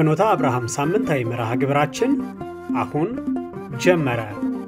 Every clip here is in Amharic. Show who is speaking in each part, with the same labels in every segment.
Speaker 1: የፍኖተ አብርሃም ሳምንታዊ መርሃ ግብራችን አሁን ጀመረ።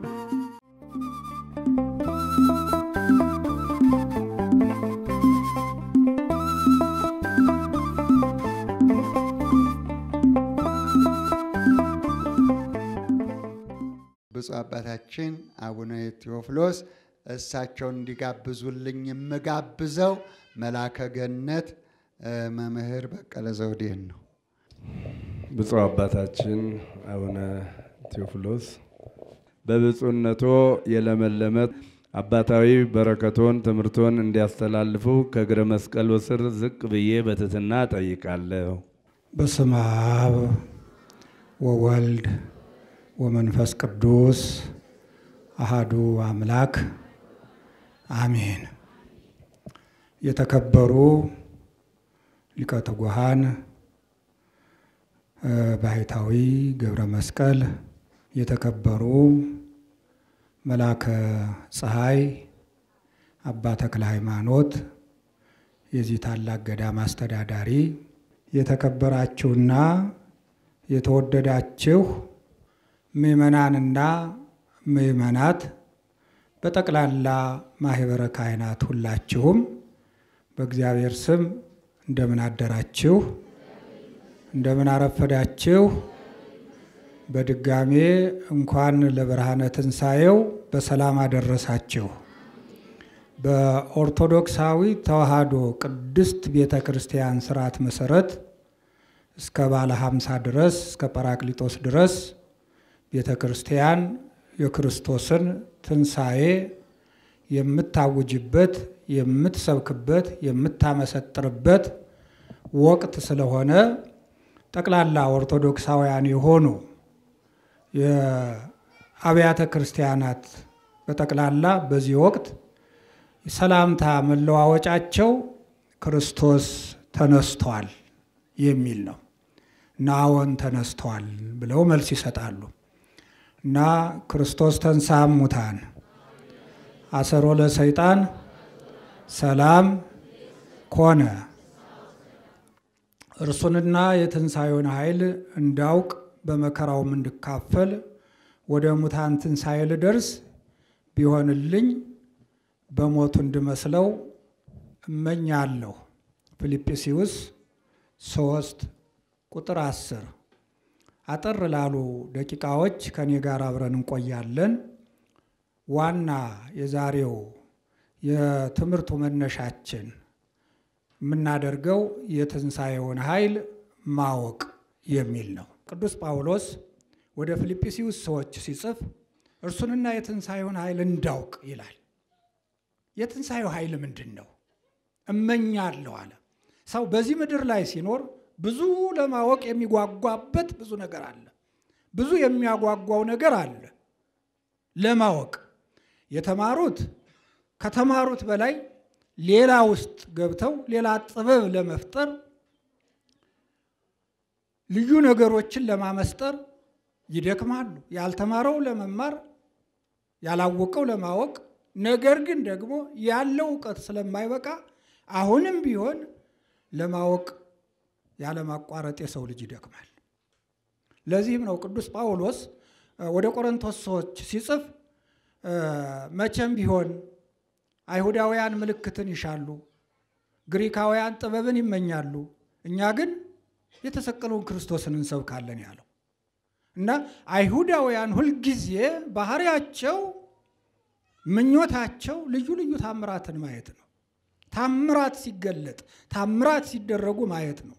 Speaker 2: ብፁዕ አባታችን አቡነ ቴዎፍሎስ እሳቸውን እንዲጋብዙልኝ የምጋብዘው መላከ ገነት መምህር በቀለ ዘውዴን ነው።
Speaker 3: ብፁዕ አባታችን አቡነ ቴዎፍሎስ በብፁዕነቶ የለመለመ አባታዊ በረከቶን ትምህርቶን እንዲያስተላልፉ ከእግረ መስቀል ስር ዝቅ ብዬ በትህትና ጠይቃለሁ።
Speaker 4: በስመ አብ ወወልድ ወመንፈስ ቅዱስ አሃዱ አምላክ አሜን። የተከበሩ ሊቀ ትጉሃን ባህታዊ ገብረ መስቀል፣ የተከበሩ መላከ ፀሐይ አባ ተክለ ሃይማኖት፣ የዚህ ታላቅ ገዳም አስተዳዳሪ፣ የተከበራችሁና የተወደዳችሁ ምእመናንና ምእመናት በጠቅላላ ማህበረ ካህናት ሁላችሁም በእግዚአብሔር ስም እንደምን አደራችሁ? እንደምን አረፈዳችሁ? በድጋሜ እንኳን ለብርሃነ ትንሣኤው በሰላም አደረሳችሁ። በኦርቶዶክሳዊ ተዋሕዶ ቅድስት ቤተ ክርስቲያን ስርዓት መሰረት እስከ ባለ ሀምሳ ድረስ እስከ ጰራቅሊጦስ ድረስ ቤተ ክርስቲያን የክርስቶስን ትንሣኤ የምታውጅበት፣ የምትሰብክበት፣ የምታመሰጥርበት ወቅት ስለሆነ ጠቅላላ ኦርቶዶክሳውያን የሆኑ የአብያተ ክርስቲያናት በጠቅላላ በዚህ ወቅት ሰላምታ መለዋወጫቸው ክርስቶስ ተነስቷል የሚል ነው እና አዎን ተነስቷል ብለው መልስ ይሰጣሉ። እና ክርስቶስ ተንሥአ እሙታን አሰሮ ለሰይጣን ሰላም ኮነ። እርሱንና የትንሣኤውን ኃይል እንዳውቅ በመከራውም እንድካፈል ወደ ሙታን ትንሣኤ ልደርስ ቢሆንልኝ በሞቱ እንድመስለው እመኛለሁ። ፊልጵስዩስ ሶስት ቁጥር አስር አጠር ላሉ ደቂቃዎች ከኔ ጋር አብረን እንቆያለን። ዋና የዛሬው የትምህርቱ መነሻችን የምናደርገው የትንሣኤውን ኃይል ማወቅ የሚል ነው። ቅዱስ ጳውሎስ ወደ ፊልጵስዩስ ሰዎች ሲጽፍ እርሱንና የትንሣኤውን ኃይል እንዳውቅ ይላል። የትንሣኤው ኃይል ምንድን ነው? እመኛለሁ አለ። ሰው በዚህ ምድር ላይ ሲኖር ብዙ ለማወቅ የሚጓጓበት ብዙ ነገር አለ። ብዙ የሚያጓጓው ነገር አለ ለማወቅ። የተማሩት ከተማሩት በላይ ሌላ ውስጥ ገብተው ሌላ ጥበብ ለመፍጠር ልዩ ነገሮችን ለማመስጠር ይደክማሉ። ያልተማረው ለመማር ያላወቀው ለማወቅ፣ ነገር ግን ደግሞ ያለው እውቀት ስለማይበቃ አሁንም ቢሆን ለማወቅ ያለማቋረጥ የሰው ልጅ ይደክማል። ለዚህም ነው ቅዱስ ጳውሎስ ወደ ቆሮንቶስ ሰዎች ሲጽፍ መቼም ቢሆን አይሁዳውያን ምልክትን ይሻሉ፣ ግሪካውያን ጥበብን ይመኛሉ፣ እኛ ግን የተሰቀለውን ክርስቶስን እንሰብካለን ያለው እና አይሁዳውያን ሁልጊዜ ባህሪያቸው፣ ምኞታቸው ልዩ ልዩ ታምራትን ማየት ነው። ታምራት ሲገለጥ ታምራት ሲደረጉ ማየት ነው።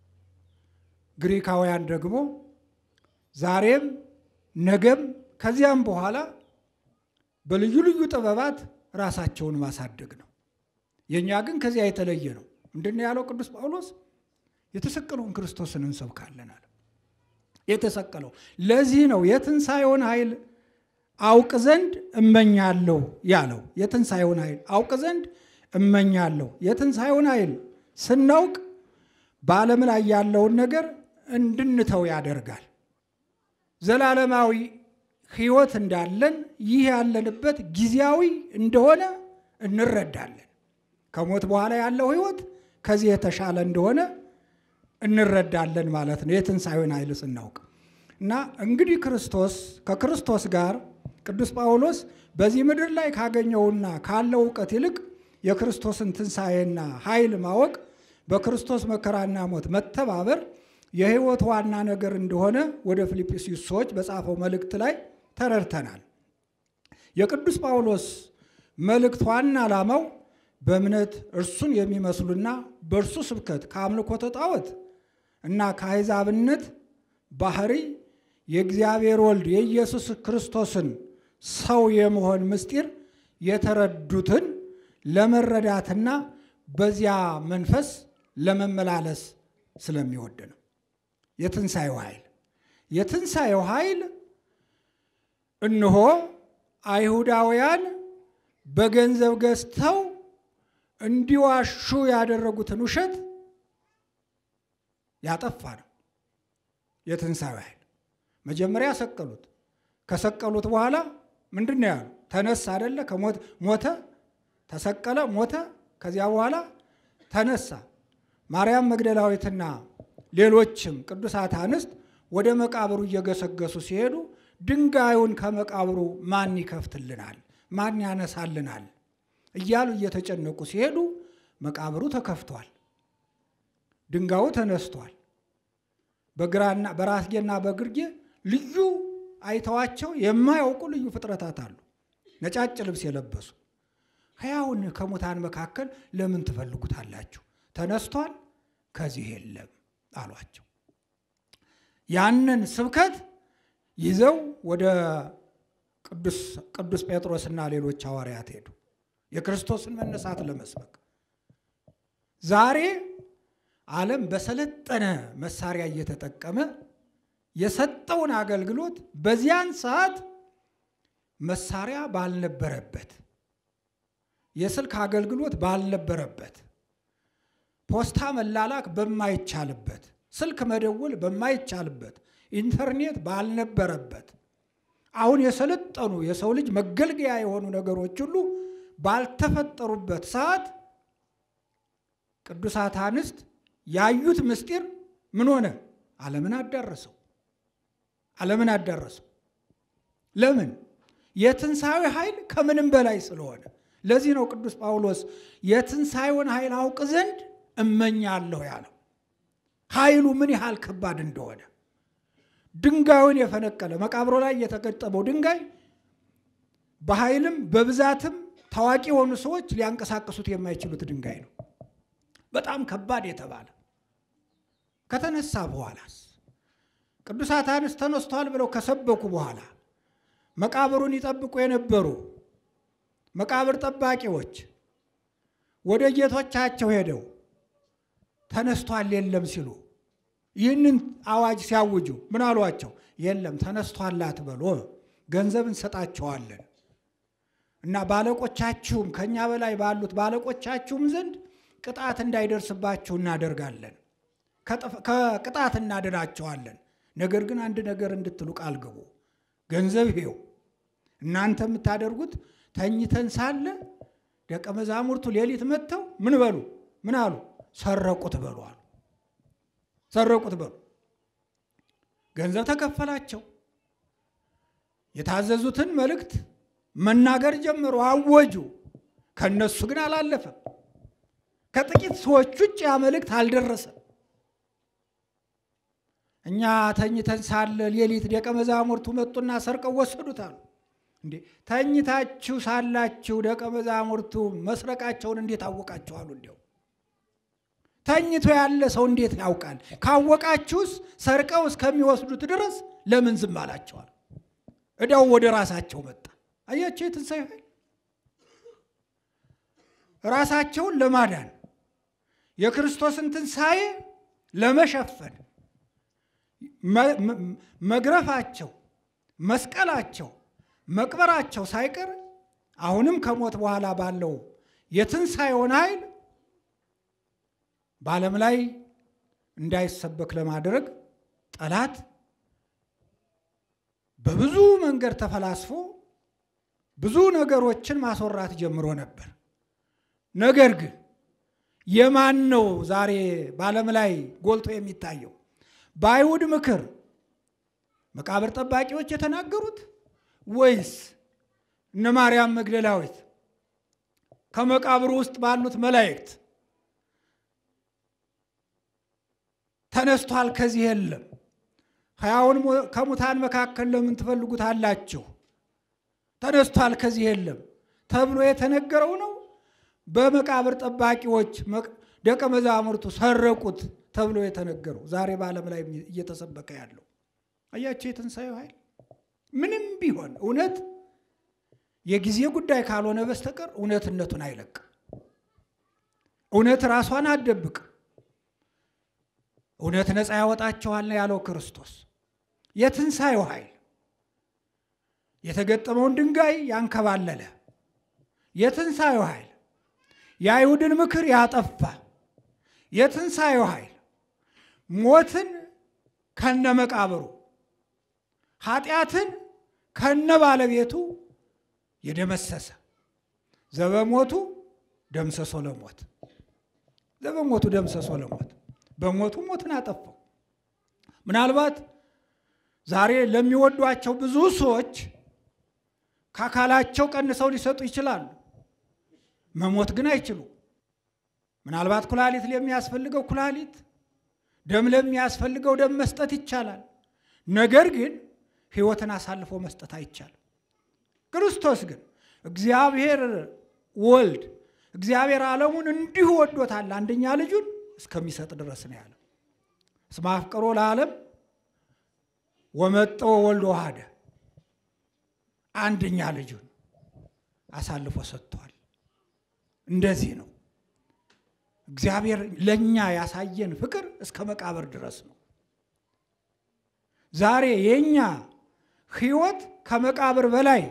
Speaker 4: ግሪካውያን ደግሞ ዛሬም ነገም ከዚያም በኋላ በልዩ ልዩ ጥበባት ራሳቸውን ማሳደግ ነው። የእኛ ግን ከዚያ የተለየ ነው። ምንድን ነው ያለው ቅዱስ ጳውሎስ? የተሰቀለውን ክርስቶስን እንሰብካለን አለ። የተሰቀለው ለዚህ ነው የትንሣኤውን ኃይል አውቅ ዘንድ እመኛለሁ ያለው። የትንሣኤውን ኃይል አውቅ ዘንድ እመኛለሁ። የትንሣኤውን ኃይል ስናውቅ በዓለም ላይ ያለውን ነገር እንድንተው ያደርጋል። ዘላለማዊ ሕይወት እንዳለን ይህ ያለንበት ጊዜያዊ እንደሆነ እንረዳለን። ከሞት በኋላ ያለው ሕይወት ከዚህ የተሻለ እንደሆነ እንረዳለን ማለት ነው፣ የትንሣኤውን ኃይል ስናውቅ እና እንግዲህ ክርስቶስ ከክርስቶስ ጋር ቅዱስ ጳውሎስ በዚህ ምድር ላይ ካገኘውና ካለው እውቀት ይልቅ የክርስቶስን ትንሣኤና ኃይል ማወቅ በክርስቶስ መከራና ሞት መተባበር የሕይወት ዋና ነገር እንደሆነ ወደ ፊልጵስዩስ ሰዎች በጻፈው መልእክት ላይ ተረድተናል። የቅዱስ ጳውሎስ መልእክት ዋና ዓላማው በእምነት እርሱን የሚመስሉና በእርሱ ስብከት ከአምልኮተ ጣዖት እና ከአሕዛብነት ባህሪ የእግዚአብሔር ወልድ የኢየሱስ ክርስቶስን ሰው የመሆን ምስጢር የተረዱትን ለመረዳትና በዚያ መንፈስ ለመመላለስ ስለሚወድ ነው። የትንሣኤው ኃይል የትንሣኤው ኃይል እነሆ አይሁዳውያን በገንዘብ ገዝተው እንዲዋሹ ያደረጉትን ውሸት ያጠፋ ነው። የትንሣኤው ኃይል መጀመሪያ ሰቀሉት። ከሰቀሉት በኋላ ምንድን ነው ያሉ? ተነሳ አደለ? ሞተ፣ ተሰቀለ፣ ሞተ። ከዚያ በኋላ ተነሳ። ማርያም መግደላዊትና ሌሎችም ቅዱሳት አንስት ወደ መቃብሩ እየገሰገሱ ሲሄዱ ድንጋዩን ከመቃብሩ ማን ይከፍትልናል? ማን ያነሳልናል? እያሉ እየተጨነቁ ሲሄዱ መቃብሩ ተከፍቷል። ድንጋዩ ተነስቷል። በግራና በራስጌና በግርጌ ልዩ አይተዋቸው የማያውቁ ልዩ ፍጥረታት አሉ። ነጫጭ ልብስ የለበሱ ሕያውን ከሙታን መካከል ለምን ትፈልጉታላችሁ? ተነስቷል፣ ከዚህ የለም አሏቸው። ያንን ስብከት ይዘው ወደ ቅዱስ ጴጥሮስና ሌሎች ሐዋርያት ሄዱ፣ የክርስቶስን መነሳት ለመስበክ። ዛሬ ዓለም በሰለጠነ መሳሪያ እየተጠቀመ የሰጠውን አገልግሎት በዚያን ሰዓት መሳሪያ ባልነበረበት፣ የስልክ አገልግሎት ባልነበረበት፣ ፖስታ መላላክ በማይቻልበት፣ ስልክ መደወል በማይቻልበት፣ ኢንተርኔት ባልነበረበት፣ አሁን የሰለጠኑ የሰው ልጅ መገልገያ የሆኑ ነገሮች ሁሉ ባልተፈጠሩበት ሰዓት ቅዱሳት አንስት ያዩት ምስጢር ምን ሆነ? ዓለምን አዳረሰው። ዓለምን አዳረሰው። ለምን? የትንሣኤ ኃይል ከምንም በላይ ስለሆነ። ለዚህ ነው ቅዱስ ጳውሎስ የትንሣኤውን ኃይል አውቅ ዘንድ እመኛለሁ ያለው። ኃይሉ ምን ያህል ከባድ እንደሆነ ድንጋዩን የፈነቀለ መቃብሮ ላይ የተገጠመው ድንጋይ በኃይልም በብዛትም ታዋቂ የሆኑ ሰዎች ሊያንቀሳቅሱት የማይችሉት ድንጋይ ነው። በጣም ከባድ የተባለ ከተነሳ በኋላስ ቅዱሳት አንስት ተነስቷል ብለው ከሰበኩ በኋላ መቃብሩን ይጠብቁ የነበሩ መቃብር ጠባቂዎች ወደ ጌቶቻቸው ሄደው ተነስቷል የለም ሲሉ ይህንን አዋጅ ሲያውጁ ምን አሏቸው? የለም ተነስቷል አትበሉ፣ ገንዘብ እንሰጣቸዋለን እና ባለቆቻችሁም ከእኛ በላይ ባሉት ባለቆቻችሁም ዘንድ ቅጣት እንዳይደርስባችሁ እናደርጋለን፣ ከቅጣት እናድናቸዋለን። ነገር ግን አንድ ነገር እንድትሉ ቃል ግቡ። ገንዘብ ይሄው እናንተ የምታደርጉት ተኝተን ሳለ ደቀ መዛሙርቱ ሌሊት መጥተው ምን በሉ ምን አሉ? ሰረቁት በሉ አሉ። ሰረቁት በሉ። ገንዘብ ተከፈላቸው። የታዘዙትን መልእክት መናገር ጀመሩ፣ አወጁ። ከነሱ ግን አላለፈም። ከጥቂት ሰዎች ውጭ ያ መልእክት አልደረሰም። እኛ ተኝተን ሳለ ሌሊት ደቀ መዛሙርቱ መጡና ሰርቀው ወሰዱታል። እንዴ ተኝታችሁ ሳላችሁ ደቀ መዛሙርቱ መስረቃቸውን እንዴት አወቃችኋሉ? እንዲያው ተኝቶ ያለ ሰው እንዴት ያውቃል? ካወቃችሁስ ሰርቀው እስከሚወስዱት ድረስ ለምን ዝም አላቸዋል? እዳው ወደ ራሳቸው መጣ። አያቸው የትንሣኤ ኃይል ራሳቸውን ለማዳን የክርስቶስን ትንሣኤ ለመሸፈን መግረፋቸው፣ መስቀላቸው፣ መቅበራቸው ሳይቀር አሁንም ከሞት በኋላ ባለው የትንሣኤውን ኃይል በዓለም ላይ እንዳይሰበክ ለማድረግ ጠላት በብዙ መንገድ ተፈላስፎ ብዙ ነገሮችን ማስወራት ጀምሮ ነበር። ነገር ግን የማን ነው ዛሬ በዓለም ላይ ጎልቶ የሚታየው? በአይሁድ ምክር መቃብር ጠባቂዎች የተናገሩት ወይስ እነ ማርያም መግደላዊት ከመቃብሩ ውስጥ ባሉት መላእክት ተነስቷል፣ ከዚህ የለም፣ ሕያውን ከሙታን መካከል ለምን ትፈልጉታላችሁ? ተነስቷል፣ ከዚህ የለም ተብሎ የተነገረው ነው? በመቃብር ጠባቂዎች ደቀ መዛሙርቱ ሰረቁት ተብሎ የተነገረው ዛሬ በዓለም ላይ እየተሰበከ ያለው አያቸው። የትንሣኤው ኃይል ምንም ቢሆን እውነት የጊዜ ጉዳይ ካልሆነ በስተቀር እውነትነቱን አይለቅም። እውነት ራሷን አትደብቅ። እውነት ነፃ ያወጣቸዋል ያለው ክርስቶስ። የትንሣኤው ኃይል የተገጠመውን ድንጋይ ያንከባለለ፣ የትንሣኤው ኃይል የአይሁድን ምክር ያጠፋ፣ የትንሣኤው ኃይል ሞትን ከነ መቃብሩ ኃጢአትን ከነ ባለቤቱ የደመሰሰ ዘበሞቱ ደምሰሶ ለሞት ዘበሞቱ ደምሰሶ ለሞት በሞቱ ሞትን አጠፋው። ምናልባት ዛሬ ለሚወዷቸው ብዙ ሰዎች ከአካላቸው ቀንሰው ሊሰጡ ይችላሉ። መሞት ግን አይችሉም። ምናልባት ኩላሊት ለሚያስፈልገው ኩላሊት፣ ደም ለሚያስፈልገው ደም መስጠት ይቻላል። ነገር ግን ሕይወትን አሳልፎ መስጠት አይቻልም። ክርስቶስ ግን እግዚአብሔር ወልድ እግዚአብሔር ዓለሙን እንዲሁ ወዶታል አንደኛ ልጁን እስከሚሰጥ ድረስ ነው ያለው። እስመ አፍቅሮ ለዓለም ወመጠወ ወልድ ወሐደ አንደኛ ልጁን አሳልፎ ሰጥቷል። እንደዚህ ነው እግዚአብሔር ለእኛ ያሳየን ፍቅር እስከ መቃብር ድረስ ነው። ዛሬ የእኛ ሕይወት ከመቃብር በላይ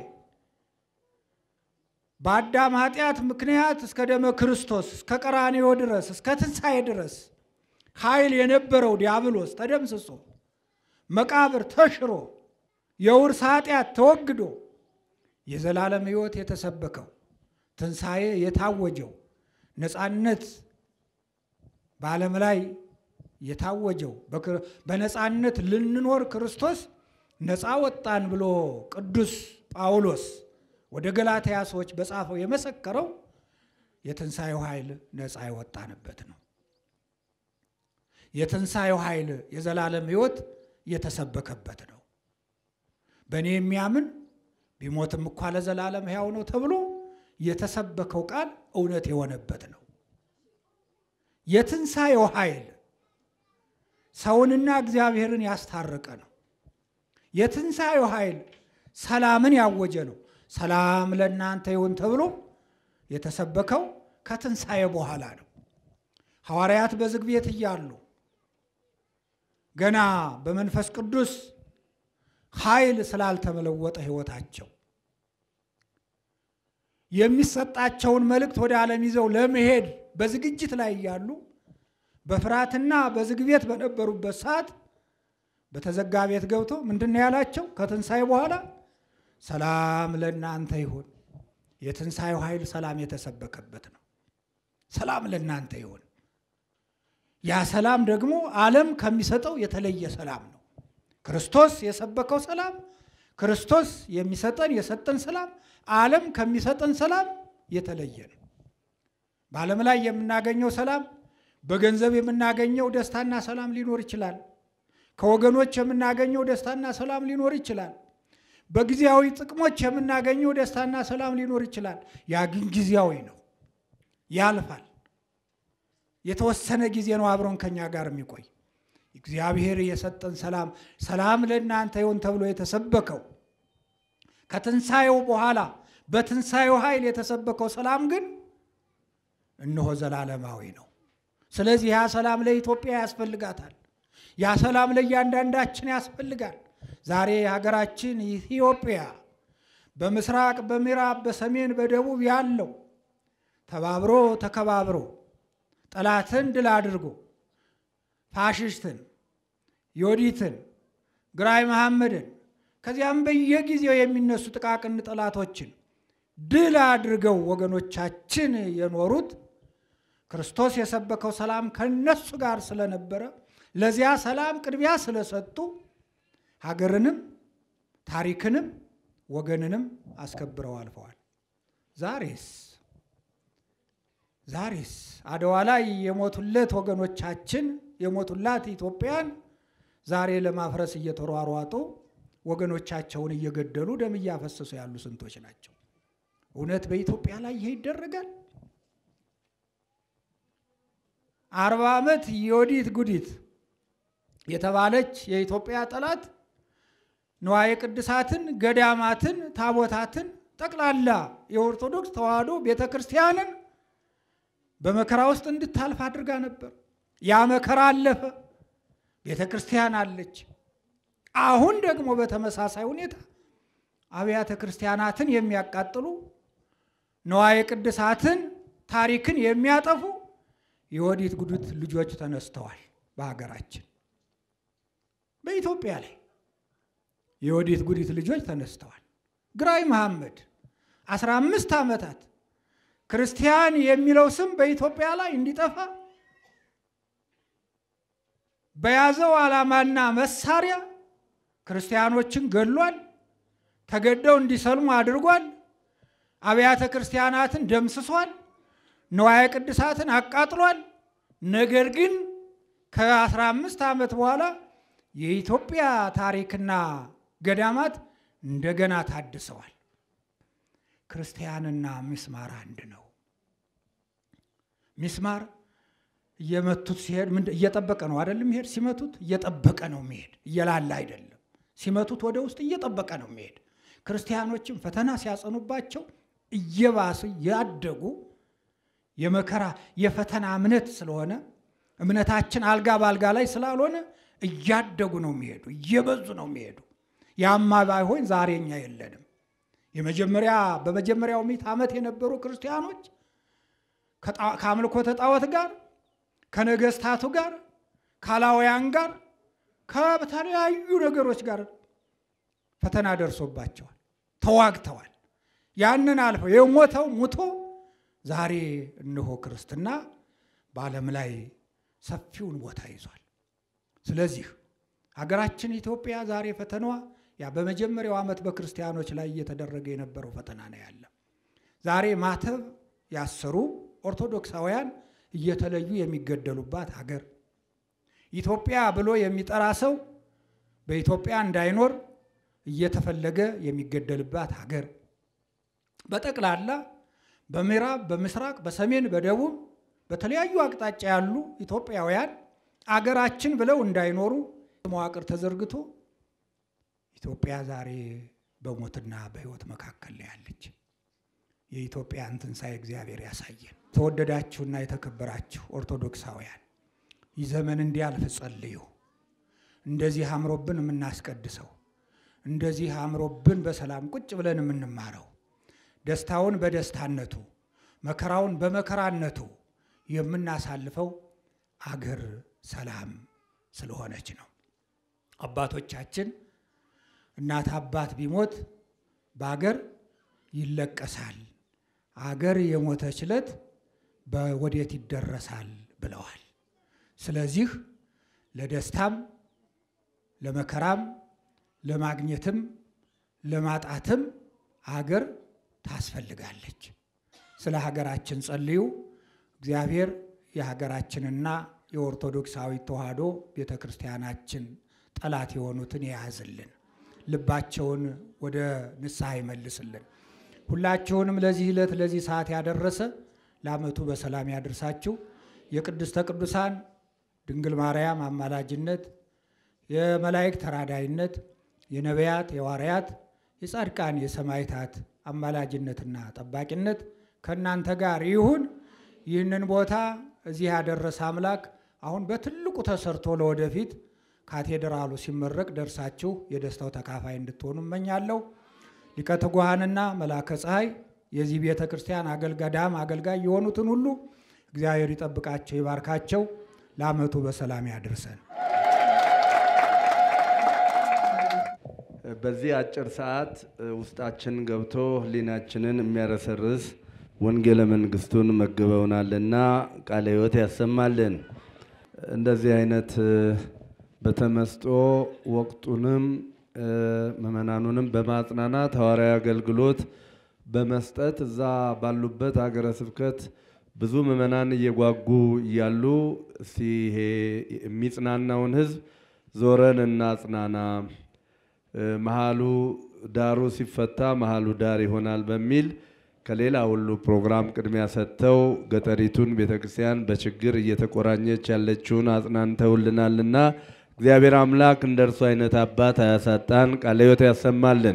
Speaker 4: በአዳም ኃጢአት ምክንያት እስከ ደመ ክርስቶስ እስከ ቀራንዮ ድረስ እስከ ትንሣኤ ድረስ ኃይል የነበረው ዲያብሎስ ተደምስሶ መቃብር ተሽሮ የውርስ ኃጢአት ተወግዶ የዘላለም ሕይወት የተሰበከው ትንሣኤ የታወጀው ነፃነት በዓለም ላይ የታወጀው በነፃነት ልንኖር ክርስቶስ ነፃ ወጣን ብሎ ቅዱስ ጳውሎስ ወደ ገላትያ ሰዎች በጻፈው የመሰከረው የትንሣኤው ኃይል ነፃ የወጣንበት ነው። የትንሣኤው ኃይል የዘላለም ሕይወት የተሰበከበት ነው። በእኔ የሚያምን ቢሞትም እኳ ለዘላለም ሕያው ነው ተብሎ የተሰበከው ቃል እውነት የሆነበት ነው። የትንሣኤው ኃይል ሰውንና እግዚአብሔርን ያስታረቀ ነው። የትንሣኤው ኃይል ሰላምን ያወጀ ነው። ሰላም ለእናንተ ይሁን ተብሎ የተሰበከው ከትንሣኤ በኋላ ነው። ሐዋርያት በዝግ ቤት እያሉ ገና በመንፈስ ቅዱስ ኃይል ስላልተመለወጠ ሕይወታቸው የሚሰጣቸውን መልእክት ወደ ዓለም ይዘው ለመሄድ በዝግጅት ላይ እያሉ በፍርሃትና በዝግ ቤት በነበሩበት ሰዓት በተዘጋ ቤት ገብቶ ምንድን ነው ያላቸው? ከትንሣኤ በኋላ ሰላም ለእናንተ ይሁን። የትንሣኤው ኃይል ሰላም የተሰበከበት ነው። ሰላም ለእናንተ ይሁን። ያ ሰላም ደግሞ ዓለም ከሚሰጠው የተለየ ሰላም ነው። ክርስቶስ የሰበከው ሰላም፣ ክርስቶስ የሚሰጠን የሰጠን ሰላም ዓለም ከሚሰጠን ሰላም የተለየ ነው። በዓለም ላይ የምናገኘው ሰላም በገንዘብ የምናገኘው ደስታና ሰላም ሊኖር ይችላል። ከወገኖች የምናገኘው ደስታና ሰላም ሊኖር ይችላል። በጊዜያዊ ጥቅሞች የምናገኘው ደስታና ሰላም ሊኖር ይችላል። ያ ግን ጊዜያዊ ነው፣ ያልፋል። የተወሰነ ጊዜ ነው አብሮን ከኛ ጋር የሚቆይ። እግዚአብሔር የሰጠን ሰላም ሰላም ለእናንተ ይሁን ተብሎ የተሰበከው ከትንሣኤው በኋላ በትንሣኤው ኃይል የተሰበከው ሰላም ግን እነሆ ዘላለማዊ ነው። ስለዚህ ያ ሰላም ለኢትዮጵያ ያስፈልጋታል። ያ ሰላም ለእያንዳንዳችን ያስፈልጋል። ዛሬ ሀገራችን ኢትዮጵያ በምስራቅ፣ በምዕራብ፣ በሰሜን፣ በደቡብ ያለው ተባብሮ ተከባብሮ ጠላትን ድል አድርጎ ፋሽስትን፣ ዮዲትን፣ ግራኝ መሐመድን ከዚያም በየጊዜው የሚነሱ ጥቃቅን ጠላቶችን ድል አድርገው ወገኖቻችን የኖሩት ክርስቶስ የሰበከው ሰላም ከነሱ ጋር ስለነበረ ለዚያ ሰላም ቅድሚያ ስለሰጡ ሀገርንም ታሪክንም ወገንንም አስከብረው አልፈዋል። ዛሬስ ዛሬስ አድዋ ላይ የሞቱለት ወገኖቻችን የሞቱላት ኢትዮጵያን ዛሬ ለማፍረስ እየተሯሯጡ ወገኖቻቸውን እየገደሉ ደም እያፈሰሱ ያሉ ስንቶች ናቸው? እውነት በኢትዮጵያ ላይ ይሄ ይደረጋል? አርባ ዓመት የወዲት ጉዲት የተባለች የኢትዮጵያ ጠላት ንዋየ ቅድሳትን፣ ገዳማትን፣ ታቦታትን ጠቅላላ የኦርቶዶክስ ተዋሕዶ ቤተ ክርስቲያንን በመከራ ውስጥ እንድታልፍ አድርጋ ነበር። ያ መከራ አለፈ። ቤተ ክርስቲያን አለች። አሁን ደግሞ በተመሳሳይ ሁኔታ አብያተ ክርስቲያናትን የሚያቃጥሉ ንዋየ ቅድሳትን፣ ታሪክን የሚያጠፉ የወዲት ጉዲት ልጆች ተነስተዋል። በሀገራችን በኢትዮጵያ ላይ የወዲት ጉዲት ልጆች ተነስተዋል። ግራኝ መሐመድ አስራ አምስት ዓመታት ክርስቲያን የሚለው ስም በኢትዮጵያ ላይ እንዲጠፋ በያዘው ዓላማና መሳሪያ ክርስቲያኖችን ገድሏል። ተገደው እንዲሰልሙ አድርጓል። አብያተ ክርስቲያናትን ደምስሷል። ንዋየ ቅድሳትን አቃጥሏል። ነገር ግን ከአስራ አምስት ዓመት በኋላ የኢትዮጵያ ታሪክና ገዳማት እንደገና ታድሰዋል። ክርስቲያንና ሚስማር አንድ ነው። ሚስማር እየመቱት ሲሄድ ምን እየጠበቀ ነው አይደለም? የሚሄድ ሲመቱት እየጠበቀ ነው የሚሄድ፣ እየላላ አይደለም። ሲመቱት ወደ ውስጥ እየጠበቀ ነው የሚሄድ። ክርስቲያኖችም ፈተና ሲያጸኑባቸው እየባሱ ያደጉ የመከራ የፈተና እምነት ስለሆነ እምነታችን አልጋ በአልጋ ላይ ስላልሆነ እያደጉ ነው የሚሄዱ፣ እየበዙ ነው የሚሄዱ። ያማ ባይሆን ዛሬ እኛ የለንም። የመጀመሪያ በመጀመሪያው ምዕተ ዓመት የነበሩ ክርስቲያኖች ከአምልኮተ ጣዖት ጋር ከነገስታቱ ጋር ካላውያን ጋር ከተለያዩ ነገሮች ጋር ፈተና ደርሶባቸዋል፣ ተዋግተዋል። ያንን አልፈው የሞተው ሙቶ ዛሬ እነሆ ክርስትና በዓለም ላይ ሰፊውን ቦታ ይዟል። ስለዚህ ሀገራችን ኢትዮጵያ ዛሬ ፈተናዋ ያ በመጀመሪያው ዓመት በክርስቲያኖች ላይ እየተደረገ የነበረው ፈተና ነው ያለ። ዛሬ ማተብ ያሰሩ ኦርቶዶክሳውያን እየተለዩ የሚገደሉባት ሀገር፣ ኢትዮጵያ ብሎ የሚጠራ ሰው በኢትዮጵያ እንዳይኖር እየተፈለገ የሚገደልባት ሀገር፣ በጠቅላላ በምዕራብ፣ በምስራቅ፣ በሰሜን፣ በደቡብ በተለያዩ አቅጣጫ ያሉ ኢትዮጵያውያን አገራችን ብለው እንዳይኖሩ መዋቅር ተዘርግቶ ኢትዮጵያ ዛሬ በሞትና በሕይወት መካከል ላይ ያለች። የኢትዮጵያን ትንሣኤ እግዚአብሔር ያሳየን። ተወደዳችሁና የተከበራችሁ ኦርቶዶክሳውያን ይህ ዘመን እንዲያልፍ ጸልዩ። እንደዚህ አምሮብን የምናስቀድሰው እንደዚህ አምሮብን በሰላም ቁጭ ብለን የምንማረው ደስታውን በደስታነቱ መከራውን በመከራነቱ የምናሳልፈው አገር ሰላም ስለሆነች ነው። አባቶቻችን እናት አባት ቢሞት በአገር ይለቀሳል፣ አገር የሞተች ዕለት በወዴት ይደረሳል ብለዋል። ስለዚህ ለደስታም ለመከራም ለማግኘትም ለማጣትም አገር ታስፈልጋለች። ስለ ሀገራችን ጸልዩ። እግዚአብሔር የሀገራችንና የኦርቶዶክሳዊ ተዋሕዶ ቤተ ክርስቲያናችን ጠላት የሆኑትን የያዝልን፣ ልባቸውን ወደ ንስሐ ይመልስልን። ሁላችሁንም ለዚህ ዕለት ለዚህ ሰዓት ያደረሰ ለዓመቱ በሰላም ያደርሳችሁ። የቅድስተ ቅዱሳን ድንግል ማርያም አማላጅነት፣ የመላእክት ተራዳይነት፣ የነቢያት የዋርያት፣ የጻድቃን የሰማዕታት አማላጅነትና ጠባቂነት ከእናንተ ጋር ይሁን። ይህንን ቦታ እዚህ ያደረሰ አምላክ አሁን በትልቁ ተሰርቶ ለወደፊት ካቴድራሉ ሲመረቅ ደርሳችሁ የደስታው ተካፋይ እንድትሆኑ እመኛለሁ። ሊቀ ትጉሃንና መላከ ፀሐይ የዚህ ቤተ ክርስቲያን አገልጋዳም አገልጋይ የሆኑትን ሁሉ እግዚአብሔር ይጠብቃቸው፣ ይባርካቸው። ለዓመቱ በሰላም ያድርሰን።
Speaker 3: በዚህ አጭር ሰዓት ውስጣችን ገብቶ ሕሊናችንን የሚያረሰርስ ወንጌለ መንግስቱን መግበውናልና ቃለ ሕይወት ያሰማልን። እንደዚህ አይነት በተመስጦ ወቅቱንም ምእመናኑንም በማጽናናት ሐዋርያዊ አገልግሎት በመስጠት እዛ ባሉበት ሀገረ ስብከት ብዙ ምእመናን እየጓጉ እያሉ እስቲ ይሄ የሚጽናናውን ሕዝብ ዞረን እናጽናና፣ መሀሉ ዳሩ ሲፈታ መሀሉ ዳር ይሆናል በሚል ከሌላ ሁሉ ፕሮግራም ቅድሚያ ሰጥተው ገጠሪቱን ቤተክርስቲያን በችግር እየተቆራኘች ያለችውን አጽናንተውልናልና እግዚአብሔር አምላክ እንደ እርሱ አይነት አባት አያሳጣን፣ ቃለ ሕይወት ያሰማልን።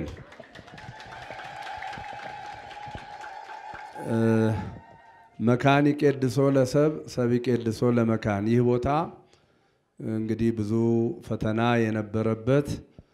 Speaker 3: መካን ይቄድሶ ለሰብ ሰብ ይቄድሶ ለመካን። ይህ ቦታ እንግዲህ ብዙ ፈተና የነበረበት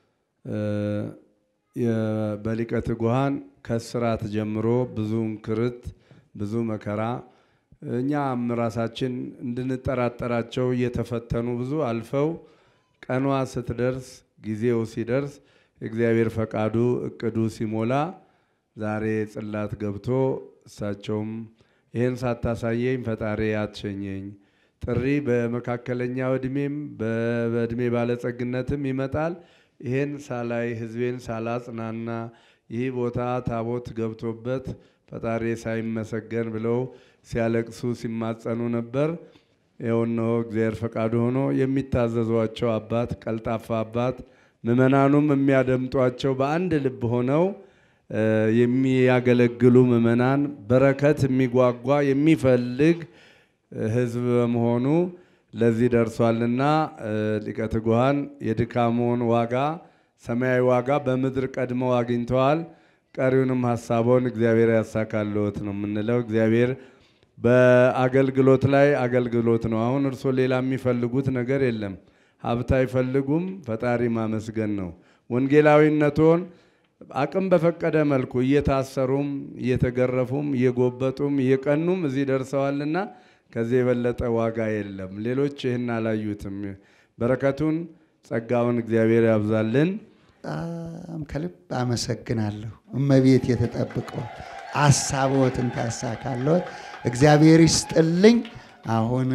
Speaker 3: በሊቀ ትጉሃን ከስራት ጀምሮ ብዙ እንክርት፣ ብዙ መከራ እኛም ራሳችን እንድንጠራጠራቸው እየተፈተኑ ብዙ አልፈው ቀኗ ስትደርስ ጊዜው ሲደርስ እግዚአብሔር ፈቃዱ እቅዱ ሲሞላ ዛሬ ጽላት ገብቶ እሳቸውም ይህን ሳታሳየኝ ፈጣሪ አትሸኘኝ፣ ጥሪ በመካከለኛው እድሜም በእድሜ ባለጸግነትም ይመጣል። ይህን ሳላይ ህዝቤን ሳላጽናና ይህ ቦታ ታቦት ገብቶበት ፈጣሪ ሳይመሰገን ብለው ሲያለቅሱ ሲማጸኑ ነበር። ይኸው እነሆ እግዚአብሔር ፈቃዱ ሆኖ የሚታዘዟቸው አባት፣ ቀልጣፋ አባት፣ ምእመናኑም የሚያደምጧቸው በአንድ ልብ ሆነው የሚያገለግሉ ምእመናን በረከት የሚጓጓ የሚፈልግ ህዝብ በመሆኑ ለዚህ ደርሷልና ሊቀ ትጉሃን የድካሞን ዋጋ ሰማያዊ ዋጋ በምድር ቀድመው አግኝተዋል። ቀሪውንም ሀሳቦን እግዚአብሔር ያሳካልዎት ነው የምንለው። እግዚአብሔር በአገልግሎት ላይ አገልግሎት ነው። አሁን እርሶ ሌላ የሚፈልጉት ነገር የለም። ሀብት አይፈልጉም። ፈጣሪ ማመስገን ነው። ወንጌላዊነቶን አቅም በፈቀደ መልኩ እየታሰሩም እየተገረፉም እየጎበጡም እየቀኑም እዚህ ደርሰዋልና ከዚህ የበለጠ ዋጋ የለም። ሌሎች ይህን አላዩትም። በረከቱን ጸጋውን እግዚአብሔር ያብዛልን።
Speaker 2: በጣም ከልብ አመሰግናለሁ። እመቤት የተጠብቀው አሳቦትን ታሳካለዎት። እግዚአብሔር ይስጥልኝ። አሁን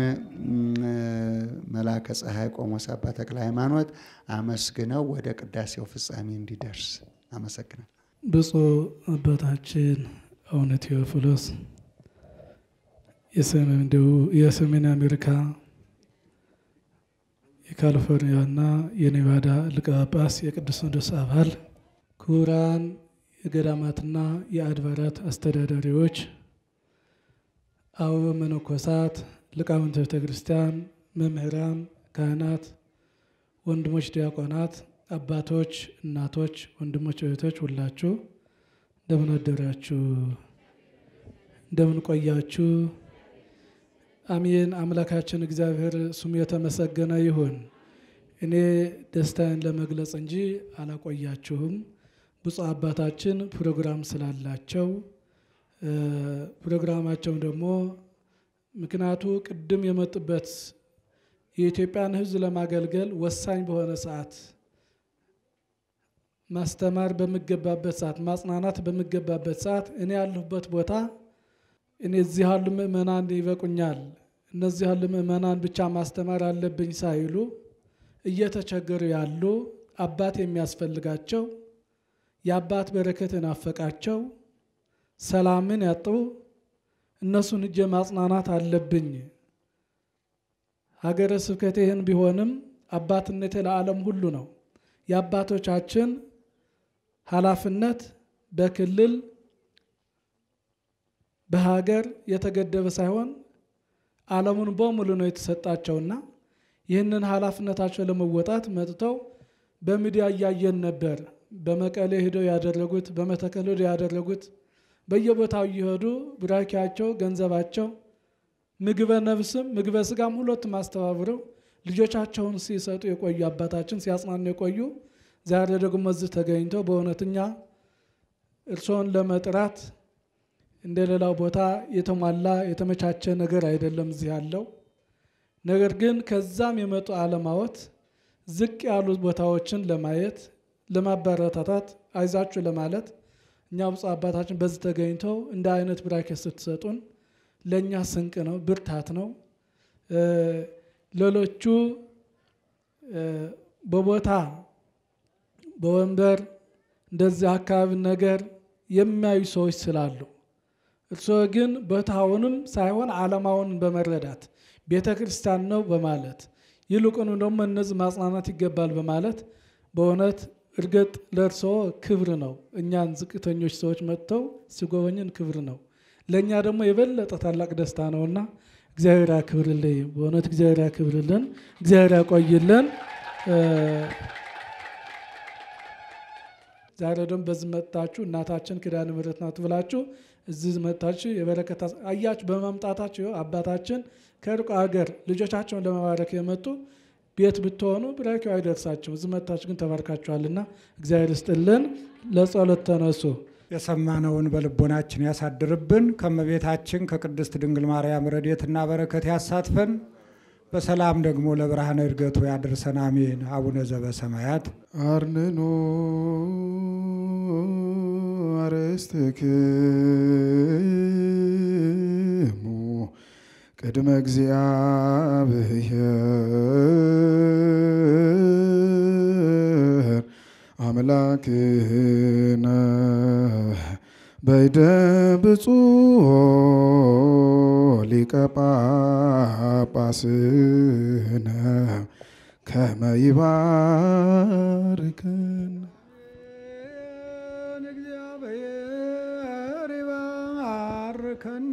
Speaker 2: መላከ ፀሐይ ቆሞስ አባ ተክለ ሃይማኖት አመስግነው ወደ ቅዳሴው ፍጻሜ እንዲደርስ አመሰግናለሁ።
Speaker 5: ብፁዕ አባታችን አቡነ ቴዎፍሎስ የሰሜን አሜሪካ የካሊፎርኒያና የኔቫዳ ሊቀ ጳጳስ የቅዱስ ሲኖዶስ አባል፣ ክቡራን የገዳማትና የአድባራት አስተዳዳሪዎች፣ አበው መነኮሳት፣ ሊቃውንተ ቤተ ክርስቲያን፣ መምህራን፣ ካህናት፣ ወንድሞች ዲያቆናት፣ አባቶች፣ እናቶች፣ ወንድሞች፣ እህቶች ሁላችሁ እንደምን አደራችሁ? እንደምን ቆያችሁ? አሜን። አምላካችን እግዚአብሔር ስሙ የተመሰገነ ይሁን። እኔ ደስታዬን ለመግለጽ እንጂ አላቆያችሁም። ብፁዕ አባታችን ፕሮግራም ስላላቸው ፕሮግራማቸውን ደግሞ ምክንያቱ ቅድም የመጡበት የኢትዮጵያን ሕዝብ ለማገልገል ወሳኝ በሆነ ሰዓት ማስተማር በሚገባበት ሰዓት ማጽናናት በሚገባበት ሰዓት እኔ ያለሁበት ቦታ እኔ እዚህ ያሉ ምእመናን ይበቁኛል፣ እነዚህ ያሉ ምእመናን ብቻ ማስተማር አለብኝ ሳይሉ እየተቸገሩ ያሉ አባት የሚያስፈልጋቸው የአባት በረከት የናፈቃቸው ሰላምን ያጡ እነሱን እጀ ማጽናናት አለብኝ። ሀገረ ስብከቴ ይህን ቢሆንም አባትነቴ ለዓለም ሁሉ ነው። የአባቶቻችን ኃላፊነት በክልል በሀገር የተገደበ ሳይሆን ዓለሙን በሙሉ ነው የተሰጣቸውና ይህንን ኃላፊነታቸው ለመወጣት መጥተው በሚዲያ እያየን ነበር። በመቀሌ ሄደው ያደረጉት፣ በመተከል ሄደው ያደረጉት፣ በየቦታው እየሄዱ ቡራኪያቸው፣ ገንዘባቸው፣ ምግበ ነፍስም ምግበ ስጋም ሁለቱም አስተባብረው ልጆቻቸውን ሲሰጡ የቆዩ አባታችን ሲያጽናኑ የቆዩ ዛሬ ደግሞ እዚህ ተገኝተው በእውነተኛ እርስዎን ለመጥራት እንደ ሌላው ቦታ የተሟላ የተመቻቸ ነገር አይደለም እዚህ ያለው። ነገር ግን ከዛም የመጡ አለማወት ዝቅ ያሉ ቦታዎችን ለማየት ለማበረታታት አይዛችሁ ለማለት እኛ ብፁዕ አባታችን በዚህ ተገኝተው እንደ አይነት ብራኬት ስትሰጡን ለእኛ ስንቅ ነው፣ ብርታት ነው። ሌሎቹ በቦታ በወንበር እንደዚህ አካባቢ ነገር የሚያዩ ሰዎች ስላሉ እርስዎ ግን ቦታውንም ሳይሆን ዓላማውን በመረዳት ቤተ ክርስቲያን ነው በማለት ይልቁኑ ደግሞ እነዚህ ማጽናናት ይገባል በማለት በእውነት እርግጥ ለእርስዎ ክብር ነው። እኛን ዝቅተኞች ሰዎች መጥተው ሲጎበኝን ክብር ነው። ለእኛ ደግሞ የበለጠ ታላቅ ደስታ ነውና እግዚአብሔር ያክብርልኝ። በእውነት እግዚአብሔር ያክብርልን፣ እግዚአብሔር ያቆይልን። ዛሬ ደግሞ በዚህ መጥታችሁ እናታችን ኪዳነ ምሕረት ናት ብላችሁ እዚህ መጥታችሁ የበረከት አያችሁ። በመምጣታችሁ አባታችን ከሩቅ ሀገር ልጆቻቸውን ለመባረክ የመጡ ቤት ብትሆኑ ብራኪው አይደርሳቸው። እዚህ መጥታችሁ ግን ተባርካችኋልና እግዚአብሔር ይስጥልን። ለጸሎት ተነሱ።
Speaker 4: የሰማነውን በልቦናችን ያሳድርብን። ከመቤታችን ከቅድስት ድንግል ማርያም ረድኤትና በረከት ያሳትፈን። በሰላም ደግሞ ለብርሃነ ዕርገቱ ያድርሰን። አሜን። አቡነ ዘበሰማያት
Speaker 6: አርንኖ አርስትክሙ ቅድመ እግዚአብሔር አምላክነ በይደ ብፁዕ ሊቀ ጳጳስነ ከመ ይባርከን
Speaker 4: እግዚአብሔር ይባርከነ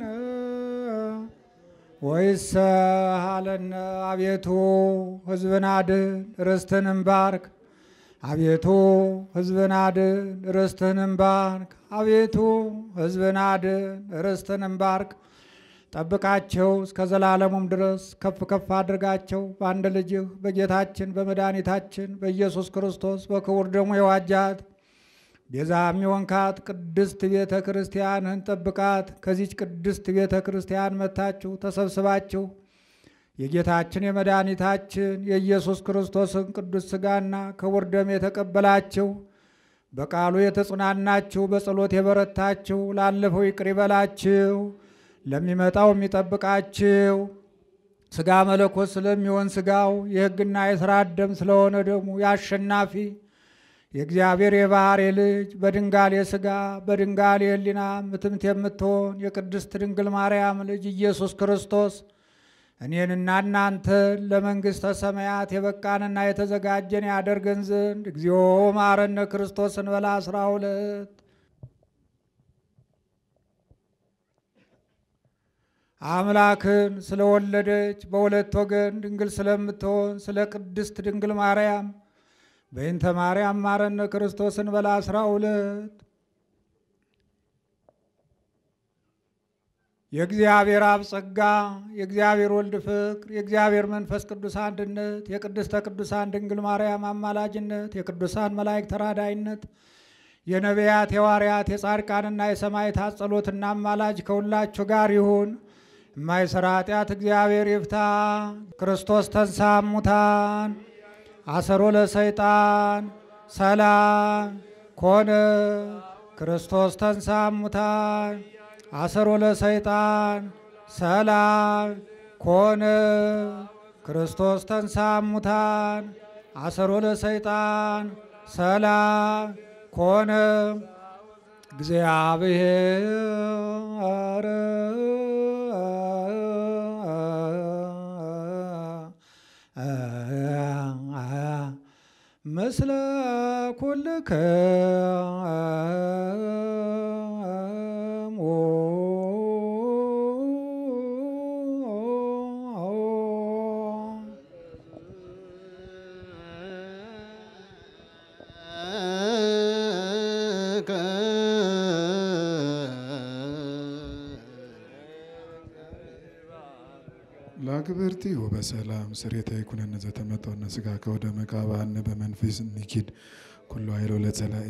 Speaker 4: ወይስ አለነ አቤቱ ሕዝብን አድን ርስትህንም ባርክ። አቤቱ ሕዝብን አድን ርስትህንም ባርክ። አቤቱ ሕዝብን አድን ርስትህንም ባርክ። ጠብቃቸው እስከ ዘላለሙም ድረስ ከፍ ከፍ አድርጋቸው። በአንድ ልጅህ በጌታችን በመድኃኒታችን በኢየሱስ ክርስቶስ በክቡር ደሙ የዋጃት ቤዛ የሚሆንካት ቅድስት ቤተ ክርስቲያንህን ጠብቃት። ከዚች ቅድስት ቤተ ክርስቲያን መታችሁ ተሰብስባችሁ የጌታችን የመድኃኒታችን የኢየሱስ ክርስቶስን ቅዱስ ሥጋና ክቡር ደም የተቀበላችሁ በቃሉ የተጽናናችሁ በጸሎት የበረታችሁ ላለፈው ይቅር ይበላችሁ ለሚመጣው የሚጠብቃችሁ ሥጋ መለኮት ስለሚሆን ሥጋው የሕግና የሥርዓት ደም ስለሆነ ደግሞ የአሸናፊ የእግዚአብሔር የባሕርይ ልጅ በድንጋሌ ሥጋ በድንጋሌ ሕሊና ምትምት የምትሆን የቅድስት ድንግል ማርያም ልጅ ኢየሱስ ክርስቶስ እኔንና እናንተን ለመንግሥተ ሰማያት የበቃንና የተዘጋጀን ያደርገን ዘንድ እግዚኦ መሐረነ ክርስቶስ እንበላ አስራ ሁለት አምላክን ስለወለደች በሁለት ወገን ድንግል ስለምትሆን ስለ ቅድስት ድንግል ማርያም በይንተ ማርያም ማረነ ክርስቶስን በላ አስራ ሁለት የእግዚአብሔር አብ ጸጋ የእግዚአብሔር ወልድ ፍቅር የእግዚአብሔር መንፈስ ቅዱስ አንድነት የቅድስተ ቅዱሳን ድንግል ማርያም አማላጅነት የቅዱሳን መላእክት ተራዳይነት የነቢያት የዋርያት የጻድቃንና የሰማዕታት ጸሎትና አማላጅ ከሁላችሁ ጋር ይሁን። የማይሰራ ኃጢአት እግዚአብሔር ይፍታ። ክርስቶስ ተንሳ እሙታን አሰሮ ለሰይጣን ሰላም ኮነ። ክርስቶስ ተንሳ እሙታን አሰሮ ለሰይጣን ሰላም ኮነ። ክርስቶስ ተንሳ እሙታን አሰሮ ለሰይጣን ሰላም ኮነ። እግዚአብሔር ምስለ ኩልክሙ
Speaker 6: ለአግብርቲ ወበሰላም ስሬታ ይኩነነ ዘተመጠነ ስጋ ከወደ መቃባነ በመንፈስ ንኪድ ኩሉ ኃይሎ ለጸላኢ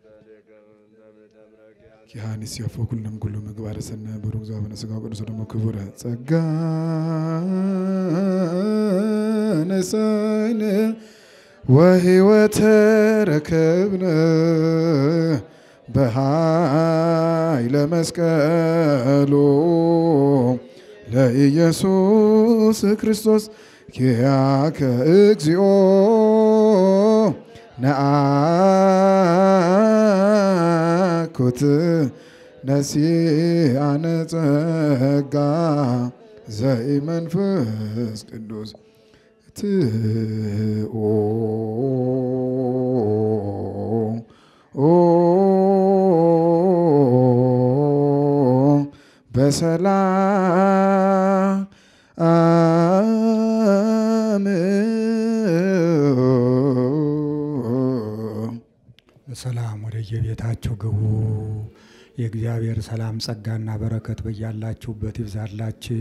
Speaker 6: ኪሃኒስ ያፎ ኩልንም ኩሉ ምግባረ ሰነ ብሩክ ዛበነ ስጋ ቅዱስ ደግሞ ክቡረ ጸጋ ነሳይነ ወህይወተ ረከብነ በኃይለ መስቀሉ ለኢየሱስ ክርስቶስ ኪያከ እግዚኦ ነአኩት ነሲአነ ጸጋ ዘኢመንፈስ ቅዱስ ትኦ በሰላም
Speaker 4: በሰላም ወደ የቤታችሁ ግቡ። የእግዚአብሔር ሰላም ጸጋና በረከት በያላችሁበት ይብዛላችሁ።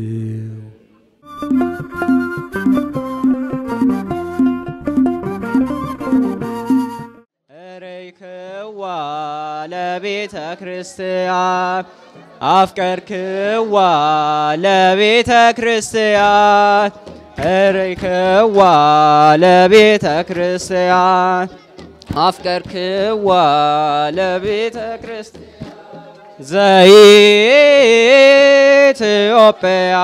Speaker 7: እረይክዋ ለቤተ ክርስቲያን አፍቀርክዋ ለቤተ ክርስቲያን እረይክዋ ለቤተ ክርስቲያን አፍቀርክዋ ለቤተ ክርስቲያን ዘኢትዮጵያ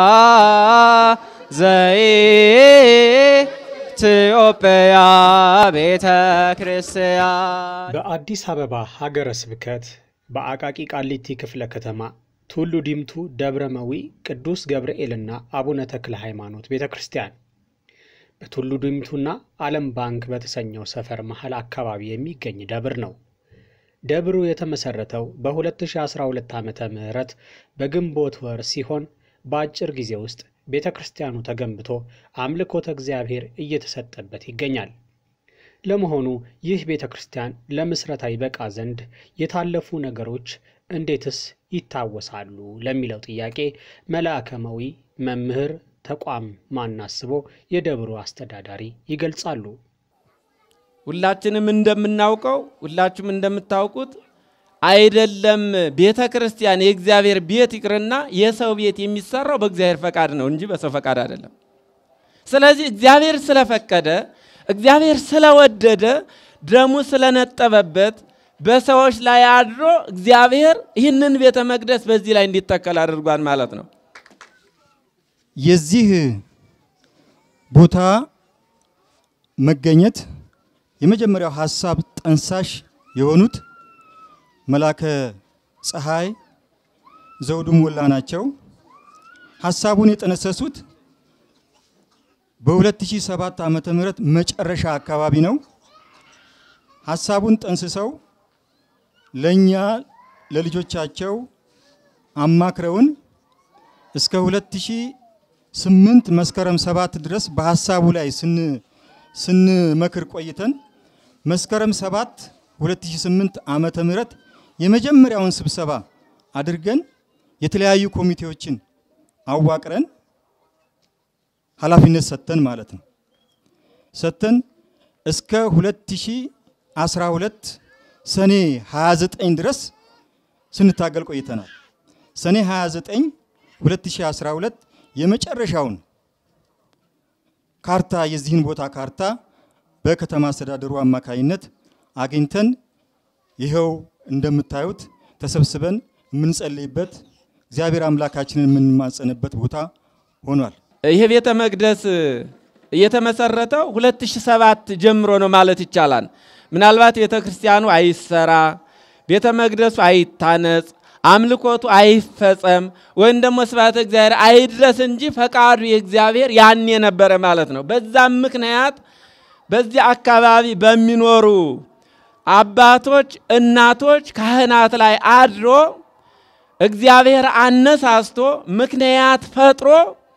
Speaker 7: ዘኢትዮጵያ ቤተ ክርስቲያን
Speaker 1: በአዲስ አበባ ሀገረ ስብከት በአቃቂ ቃሊቲ ክፍለ ከተማ ቱሉ ዲምቱ ደብረ መዊ ቅዱስ ገብርኤልና አቡነ ተክለ ሃይማኖት ቤተ ክርስቲያን በቱሉ ዲምቱና ዓለም ባንክ በተሰኘው ሰፈር መሃል አካባቢ የሚገኝ ደብር ነው። ደብሩ የተመሰረተው በ2012 ዓመተ ምህረት በግንቦት ወር ሲሆን በአጭር ጊዜ ውስጥ ቤተ ክርስቲያኑ ተገንብቶ አምልኮተ እግዚአብሔር እየተሰጠበት ይገኛል። ለመሆኑ ይህ ቤተ ክርስቲያን ለምስረታ ይበቃ ዘንድ የታለፉ ነገሮች እንዴትስ ይታወሳሉ ለሚለው ጥያቄ መልአከመዊ መምህር ተቋም ማናስቦ የደብሩ አስተዳዳሪ ይገልጻሉ።
Speaker 7: ሁላችንም እንደምናውቀው ሁላችሁም እንደምታውቁት አይደለም ቤተ ክርስቲያን የእግዚአብሔር ቤት ይቅርና የሰው ቤት የሚሰራው በእግዚአብሔር ፈቃድ ነው እንጂ በሰው ፈቃድ አይደለም። ስለዚህ እግዚአብሔር ስለፈቀደ እግዚአብሔር ስለወደደ ደሙ ስለነጠበበት በሰዎች ላይ አድሮ እግዚአብሔር ይህንን ቤተ መቅደስ በዚህ ላይ እንዲተከል አድርጓል ማለት ነው።
Speaker 8: የዚህ ቦታ መገኘት የመጀመሪያው ሀሳብ ጠንሳሽ የሆኑት መላከ ፀሐይ ዘውዱ ሞላ ናቸው። ሀሳቡን የጠነሰሱት በ2007 ዓመተ ምህረት መጨረሻ አካባቢ ነው። ሀሳቡን ጠንስሰው ለእኛ ለልጆቻቸው አማክረውን እስከ 2008 መስከረም ሰባት ድረስ በሀሳቡ ላይ ስንመክር ቆይተን መስከረም 7 2008 ዓመተ ምህረት የመጀመሪያውን ስብሰባ አድርገን የተለያዩ ኮሚቴዎችን አዋቅረን ኃላፊነት ሰጥተን ማለት ነው ሰጥተን እስከ 2012 ሰኔ 29 ድረስ ስንታገል ቆይተናል። ሰኔ 29 2012 የመጨረሻውን ካርታ የዚህን ቦታ ካርታ በከተማ አስተዳደሩ አማካይነት አግኝተን ይኸው እንደምታዩት ተሰብስበን የምንጸልይበት እግዚአብሔር አምላካችንን የምንማጸንበት ቦታ ሆኗል።
Speaker 7: ይሄ ቤተ መቅደስ የተመሰረተው 2007 ጀምሮ ነው ማለት ይቻላል። ምናልባት ቤተ ክርስቲያኑ አይሰራ፣ ቤተ መቅደሱ አይታነጽ፣ አምልኮቱ አይፈጸም ወይም ደግሞ ስብሐተ እግዚአብሔር አይድረስ እንጂ ፈቃዱ የእግዚአብሔር ያኔ ነበረ ማለት ነው። በዛም ምክንያት በዚህ አካባቢ በሚኖሩ አባቶች፣ እናቶች፣ ካህናት ላይ አድሮ እግዚአብሔር አነሳስቶ ምክንያት ፈጥሮ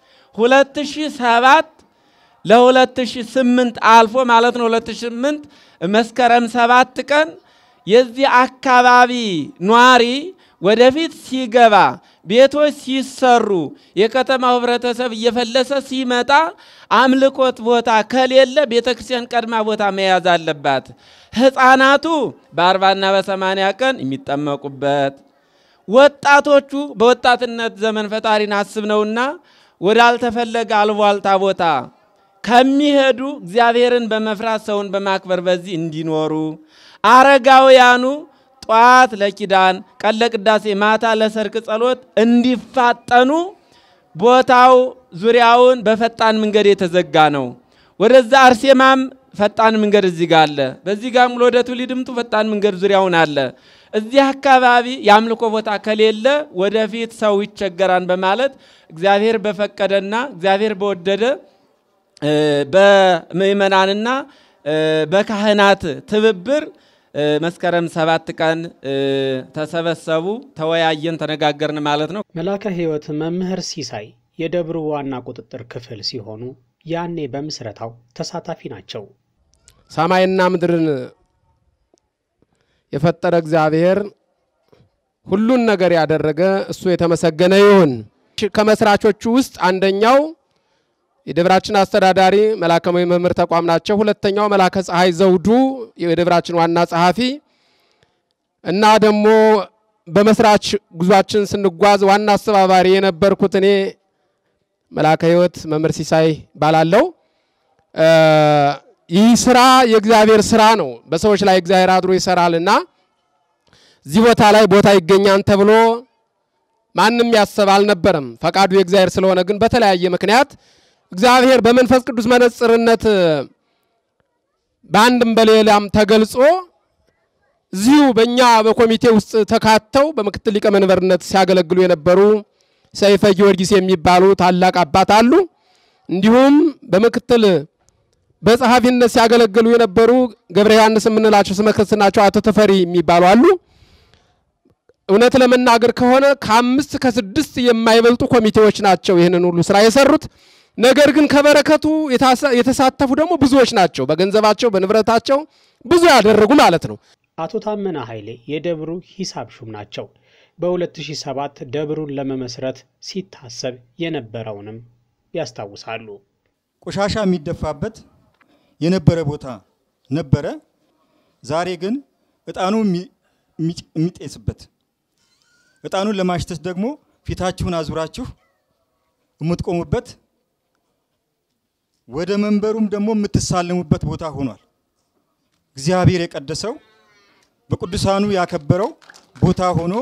Speaker 7: 2007 ለ2008 አልፎ ማለት ነው 2008 መስከረም ሰባት ቀን የዚህ አካባቢ ኗሪ ወደፊት ሲገባ ቤቶች ሲሰሩ የከተማው ህብረተሰብ እየፈለሰ ሲመጣ አምልኮት ቦታ ከሌለ ቤተ ክርስቲያን ቀድማ ቦታ መያዝ አለባት። ህፃናቱ በአርባና በሰማንያ ቀን የሚጠመቁበት ወጣቶቹ በወጣትነት ዘመን ፈጣሪን አስብ ነውና ወዳልተፈለገ አልቧልታ ቦታ ከሚሄዱ እግዚአብሔርን በመፍራት ሰውን በማክበር በዚህ እንዲኖሩ፣ አረጋውያኑ ጠዋት ለኪዳን፣ ቀን ለቅዳሴ፣ ማታ ለሰርክ ጸሎት እንዲፋጠኑ ቦታው ዙሪያውን በፈጣን መንገድ የተዘጋ ነው። ወደዛ አርሴማም ፈጣን መንገድ እዚህ ጋር አለ። በዚህ ጋርም ወደ ቱሊድምቱ ፈጣን መንገድ ዙሪያውን አለ። እዚህ አካባቢ የአምልኮ ቦታ ከሌለ ወደፊት ሰው ይቸገራል በማለት እግዚአብሔር በፈቀደና እግዚአብሔር በወደደ በምእመናንና በካህናት ትብብር መስከረም ሰባት ቀን ተሰበሰቡ፣ ተወያየን፣ ተነጋገርን ማለት ነው።
Speaker 1: መላከ ሕይወት መምህር ሲሳይ የደብሩ ዋና ቁጥጥር ክፍል ሲሆኑ ያኔ በምስረታው ተሳታፊ ናቸው።
Speaker 9: ሰማይና ምድርን የፈጠረ እግዚአብሔር ሁሉን ነገር ያደረገ እሱ የተመሰገነ ይሁን። ከመስራቾቹ ውስጥ አንደኛው የደብራችን አስተዳዳሪ መላከማዊ መምህር ተቋም ናቸው። ሁለተኛው መላከ ፀሐይ ዘውዱ የደብራችን ዋና ጸሐፊ እና ደግሞ በመስራች ጉዟችን ስንጓዝ ዋና አስተባባሪ የነበርኩት እኔ መላከ ሕይወት መምህር ሲሳይ ባላለው። ይህ ስራ የእግዚአብሔር ስራ ነው። በሰዎች ላይ እግዚአብሔር አድሮ ይሰራል እና እዚህ ቦታ ላይ ቦታ ይገኛል ተብሎ ማንም ያሰብ አልነበረም። ፈቃዱ የእግዚአብሔር ስለሆነ ግን በተለያየ ምክንያት እግዚአብሔር በመንፈስ ቅዱስ መነጽርነት በአንድም በሌላም ተገልጾ እዚሁ በእኛ በኮሚቴ ውስጥ ተካተው በምክትል ሊቀመንበርነት ሲያገለግሉ የነበሩ ሰይፈ ጊዮርጊስ የሚባሉ ታላቅ አባት አሉ። እንዲሁም በምክትል በጸሐፊነት ሲያገለግሉ የነበሩ ገብረ ዮሐንስ የምንላቸው ስመ ክርስትናቸው አቶ ተፈሪ የሚባሉ አሉ። እውነት ለመናገር ከሆነ ከአምስት ከስድስት የማይበልጡ ኮሚቴዎች ናቸው ይህንን ሁሉ ስራ የሰሩት። ነገር ግን ከበረከቱ የተሳተፉ ደግሞ ብዙዎች ናቸው። በገንዘባቸው በንብረታቸው ብዙ ያደረጉ ማለት ነው።
Speaker 1: አቶ ታመነ ኃይሌ የደብሩ ሂሳብ ሹም ናቸው። በ2007 ደብሩን ለመመስረት ሲታሰብ የነበረውንም ያስታውሳሉ።
Speaker 8: ቆሻሻ የሚደፋበት የነበረ ቦታ ነበረ። ዛሬ ግን እጣኑ የሚጤስበት እጣኑን ለማሽተት ደግሞ ፊታችሁን አዙራችሁ የምትቆሙበት ወደ መንበሩም ደግሞ የምትሳለሙበት ቦታ ሆኗል። እግዚአብሔር የቀደሰው በቅዱሳኑ ያከበረው ቦታ ሆኖ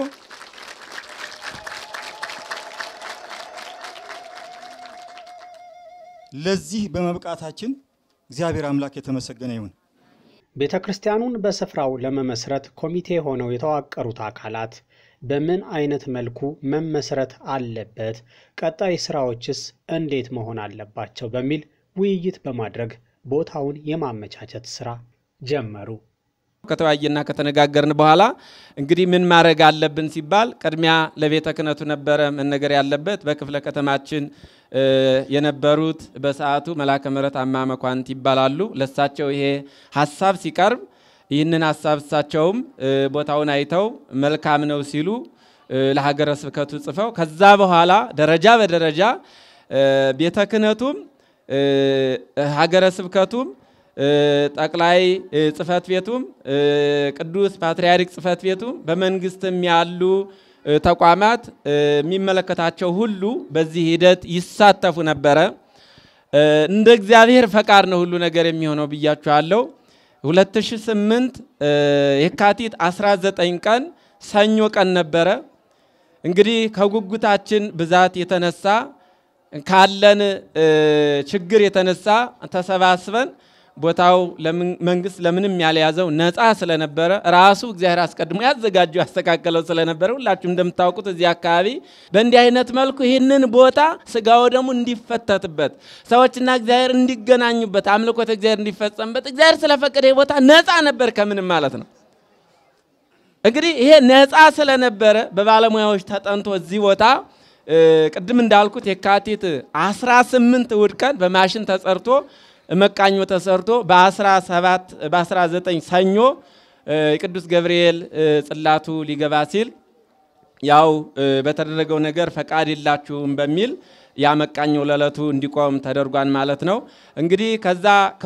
Speaker 8: ለዚህ በመብቃታችን እግዚአብሔር አምላክ የተመሰገነ ይሁን።
Speaker 1: ቤተ ክርስቲያኑን በስፍራው ለመመስረት ኮሚቴ ሆነው የተዋቀሩት አካላት በምን አይነት መልኩ መመስረት አለበት፣ ቀጣይ ስራዎችስ እንዴት መሆን አለባቸው በሚል ውይይት በማድረግ ቦታውን የማመቻቸት ስራ ጀመሩ።
Speaker 7: ከተወያየና ከተነጋገርን በኋላ እንግዲህ ምን ማድረግ አለብን ሲባል ቅድሚያ ለቤተ ክህነቱ ነበረ መነገር ያለበት። በክፍለ ከተማችን የነበሩት በሰዓቱ መላከ ምሕረት አማ መኳንንት ይባላሉ። ለሳቸው ይሄ ሀሳብ ሲቀርብ ይህንን ሀሳብ እሳቸውም ቦታውን አይተው መልካም ነው ሲሉ ለሀገረ ስብከቱ ጽፈው ከዛ በኋላ ደረጃ በደረጃ ቤተ ክህነቱም ሀገረ ስብከቱም ጠቅላይ ጽህፈት ቤቱም ቅዱስ ፓትርያርክ ጽህፈት ቤቱም በመንግስትም ያሉ ተቋማት የሚመለከታቸው ሁሉ በዚህ ሂደት ይሳተፉ ነበረ። እንደ እግዚአብሔር ፈቃድ ነው ሁሉ ነገር የሚሆነው ብያችኋለሁ። 2008 የካቲት 19 ቀን ሰኞ ቀን ነበረ። እንግዲህ ከጉጉታችን ብዛት የተነሳ ካለን ችግር የተነሳ ተሰባስበን ቦታው መንግስት ለምንም ያልያዘው ነፃ ስለነበረ ራሱ እግዚአብሔር አስቀድሞ ያዘጋጀው ያስተካከለው ስለነበረ ሁላችሁም እንደምታውቁት እዚህ አካባቢ በእንዲህ አይነት መልኩ ይህንን ቦታ ስጋው ደግሞ እንዲፈተትበት ሰዎችና እግዚአብሔር እንዲገናኙበት አምልኮተ እግዚአብሔር እንዲፈጸምበት እግዚአብሔር ስለፈቀደ ይህ ቦታ ነፃ ነበር ከምንም ማለት ነው። እንግዲህ ይሄ ነፃ ስለነበረ በባለሙያዎች ተጠንቶ እዚህ ቦታ ቅድም እንዳልኩት የካቲት 18 እሑድ ቀን በማሽን ተጸርቶ መቃኞ ተሰርቶ በ17 በ19 ሰኞ የቅዱስ ገብርኤል ጽላቱ ሊገባ ሲል ያው በተደረገው ነገር ፈቃድ የላችሁም በሚል ያ መቃኞ ለዕለቱ እንዲቆም ተደርጓን ማለት ነው። እንግዲህ ከዛ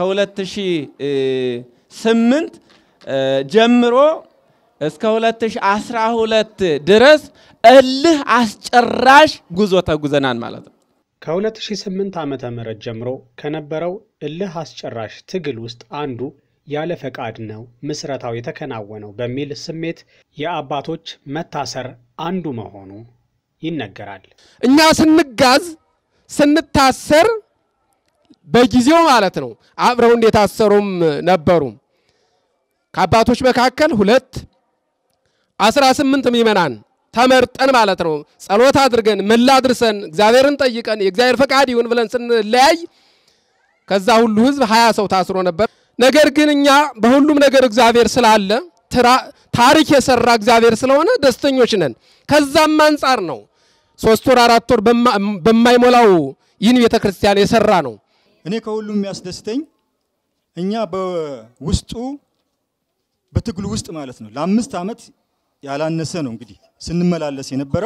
Speaker 7: ከ2008 ጀምሮ እስከ 2012 ድረስ እልህ አስጨራሽ ጉዞ ተጉዘናል ማለት ነው።
Speaker 1: ከ2008 ዓ ም ጀምሮ ከነበረው እልህ አስጨራሽ ትግል ውስጥ አንዱ ያለ ፈቃድ ነው ምስረታው የተከናወነው በሚል ስሜት የአባቶች መታሰር አንዱ መሆኑ ይነገራል።
Speaker 9: እኛ ስንጋዝ ስንታሰር በጊዜው ማለት ነው አብረው እንደታሰሩም ነበሩ። ከአባቶች መካከል ሁለት አስራ ስምንት ምዕመናን ተመርጠን ማለት ነው ጸሎት አድርገን ምህላ አድርሰን እግዚአብሔርን ጠይቀን የእግዚአብሔር ፈቃድ ይሁን ብለን ስንለያይ ከዛ ሁሉ ህዝብ ሀያ ሰው ታስሮ ነበር። ነገር ግን እኛ በሁሉም ነገር እግዚአብሔር ስላለ ታሪክ የሰራ እግዚአብሔር ስለሆነ ደስተኞች ነን። ከዛም አንጻር ነው ሶስት ወር አራት ወር በማይሞላው ይህን ቤተ ክርስቲያን የሰራ ነው።
Speaker 8: እኔ ከሁሉም የሚያስደስተኝ እኛ በውስጡ በትግሉ ውስጥ ማለት ነው ለአምስት ዓመት ያላነሰ ነው እንግዲህ ስንመላለስ የነበረው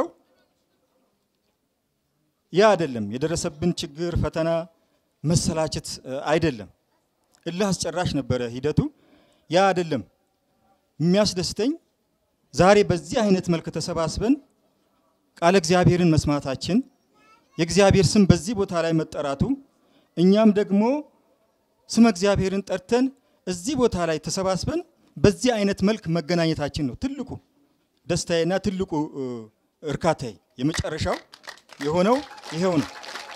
Speaker 8: ያ አይደለም የደረሰብን ችግር፣ ፈተና፣ መሰላቸት አይደለም። እልህ አስጨራሽ ነበረ ሂደቱ። ያ አይደለም የሚያስደስተኝ ዛሬ በዚህ አይነት መልክ ተሰባስበን ቃለ እግዚአብሔርን መስማታችን የእግዚአብሔር ስም በዚህ ቦታ ላይ መጠራቱ እኛም ደግሞ ስመ እግዚአብሔርን ጠርተን እዚህ ቦታ ላይ ተሰባስበን በዚህ አይነት መልክ መገናኘታችን ነው ትልቁ ደስታዬና ትልቁ እርካታዬ። የመጨረሻው የሆነው ይሄው ነው።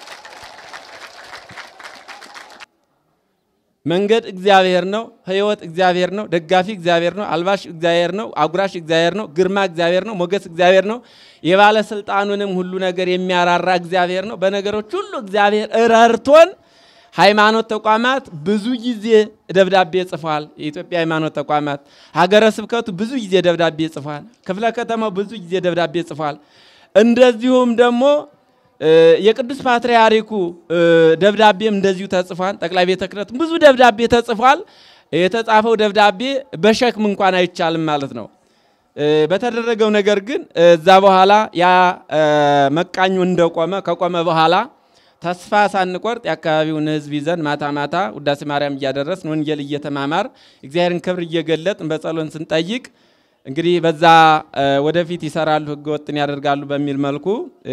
Speaker 7: መንገድ እግዚአብሔር ነው። ሕይወት እግዚአብሔር ነው። ደጋፊ እግዚአብሔር ነው። አልባሽ እግዚአብሔር ነው። አጉራሽ እግዚአብሔር ነው። ግርማ እግዚአብሔር ነው። ሞገስ እግዚአብሔር ነው። የባለስልጣኑንም ሁሉ ነገር የሚያራራ እግዚአብሔር ነው። በነገሮች ሁሉ እግዚአብሔር ረድቶን ሃይማኖት ተቋማት ብዙ ጊዜ ደብዳቤ ጽፏል። የኢትዮጵያ ሃይማኖት ተቋማት ሀገረ ስብከቱ ብዙ ጊዜ ደብዳቤ ጽፏል። ክፍለ ከተማው ብዙ ጊዜ ደብዳቤ ጽፏል። እንደዚሁም ደግሞ የቅዱስ ፓትርያርኩ ደብዳቤም እንደዚሁ ተጽፏል። ጠቅላይ ቤተ ክህነት ብዙ ደብዳቤ ተጽፏል። የተጻፈው ደብዳቤ በሸክም እንኳን አይቻልም ማለት ነው። በተደረገው ነገር ግን እዛ በኋላ ያ መቃኙ እንደቆመ ከቆመ በኋላ ተስፋ ሳንቆርጥ የአካባቢውን ሕዝብ ይዘን ማታ ማታ ውዳሴ ማርያም እያደረስን ወንጌል እየተማማር እግዚአብሔርን ክብር እየገለጥን በጸሎን ስንጠይቅ እንግዲህ በዛ ወደፊት ይሰራሉ፣ ህገወጥን ያደርጋሉ በሚል መልኩ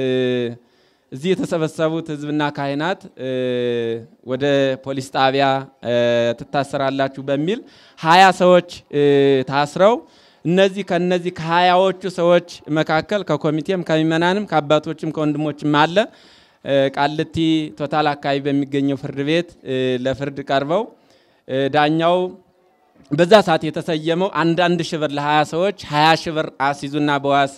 Speaker 7: እዚህ የተሰበሰቡት ህዝብና ካህናት ወደ ፖሊስ ጣቢያ ትታሰራላችሁ በሚል ሀያ ሰዎች ታስረው እነዚህ ከነዚህ ከሀያዎቹ ሰዎች መካከል ከኮሚቴም ከምእመናንም ከአባቶችም ከወንድሞችም አለ ቃልቲ ቶታል አካባቢ በሚገኘው ፍርድ ቤት ለፍርድ ቀርበው ዳኛው በዛ ሰዓት የተሰየመው አንዳንድ ሺህ ብር ለሀያ ሰዎች ሀያ ሺህ ብር አስይዙና በዋስ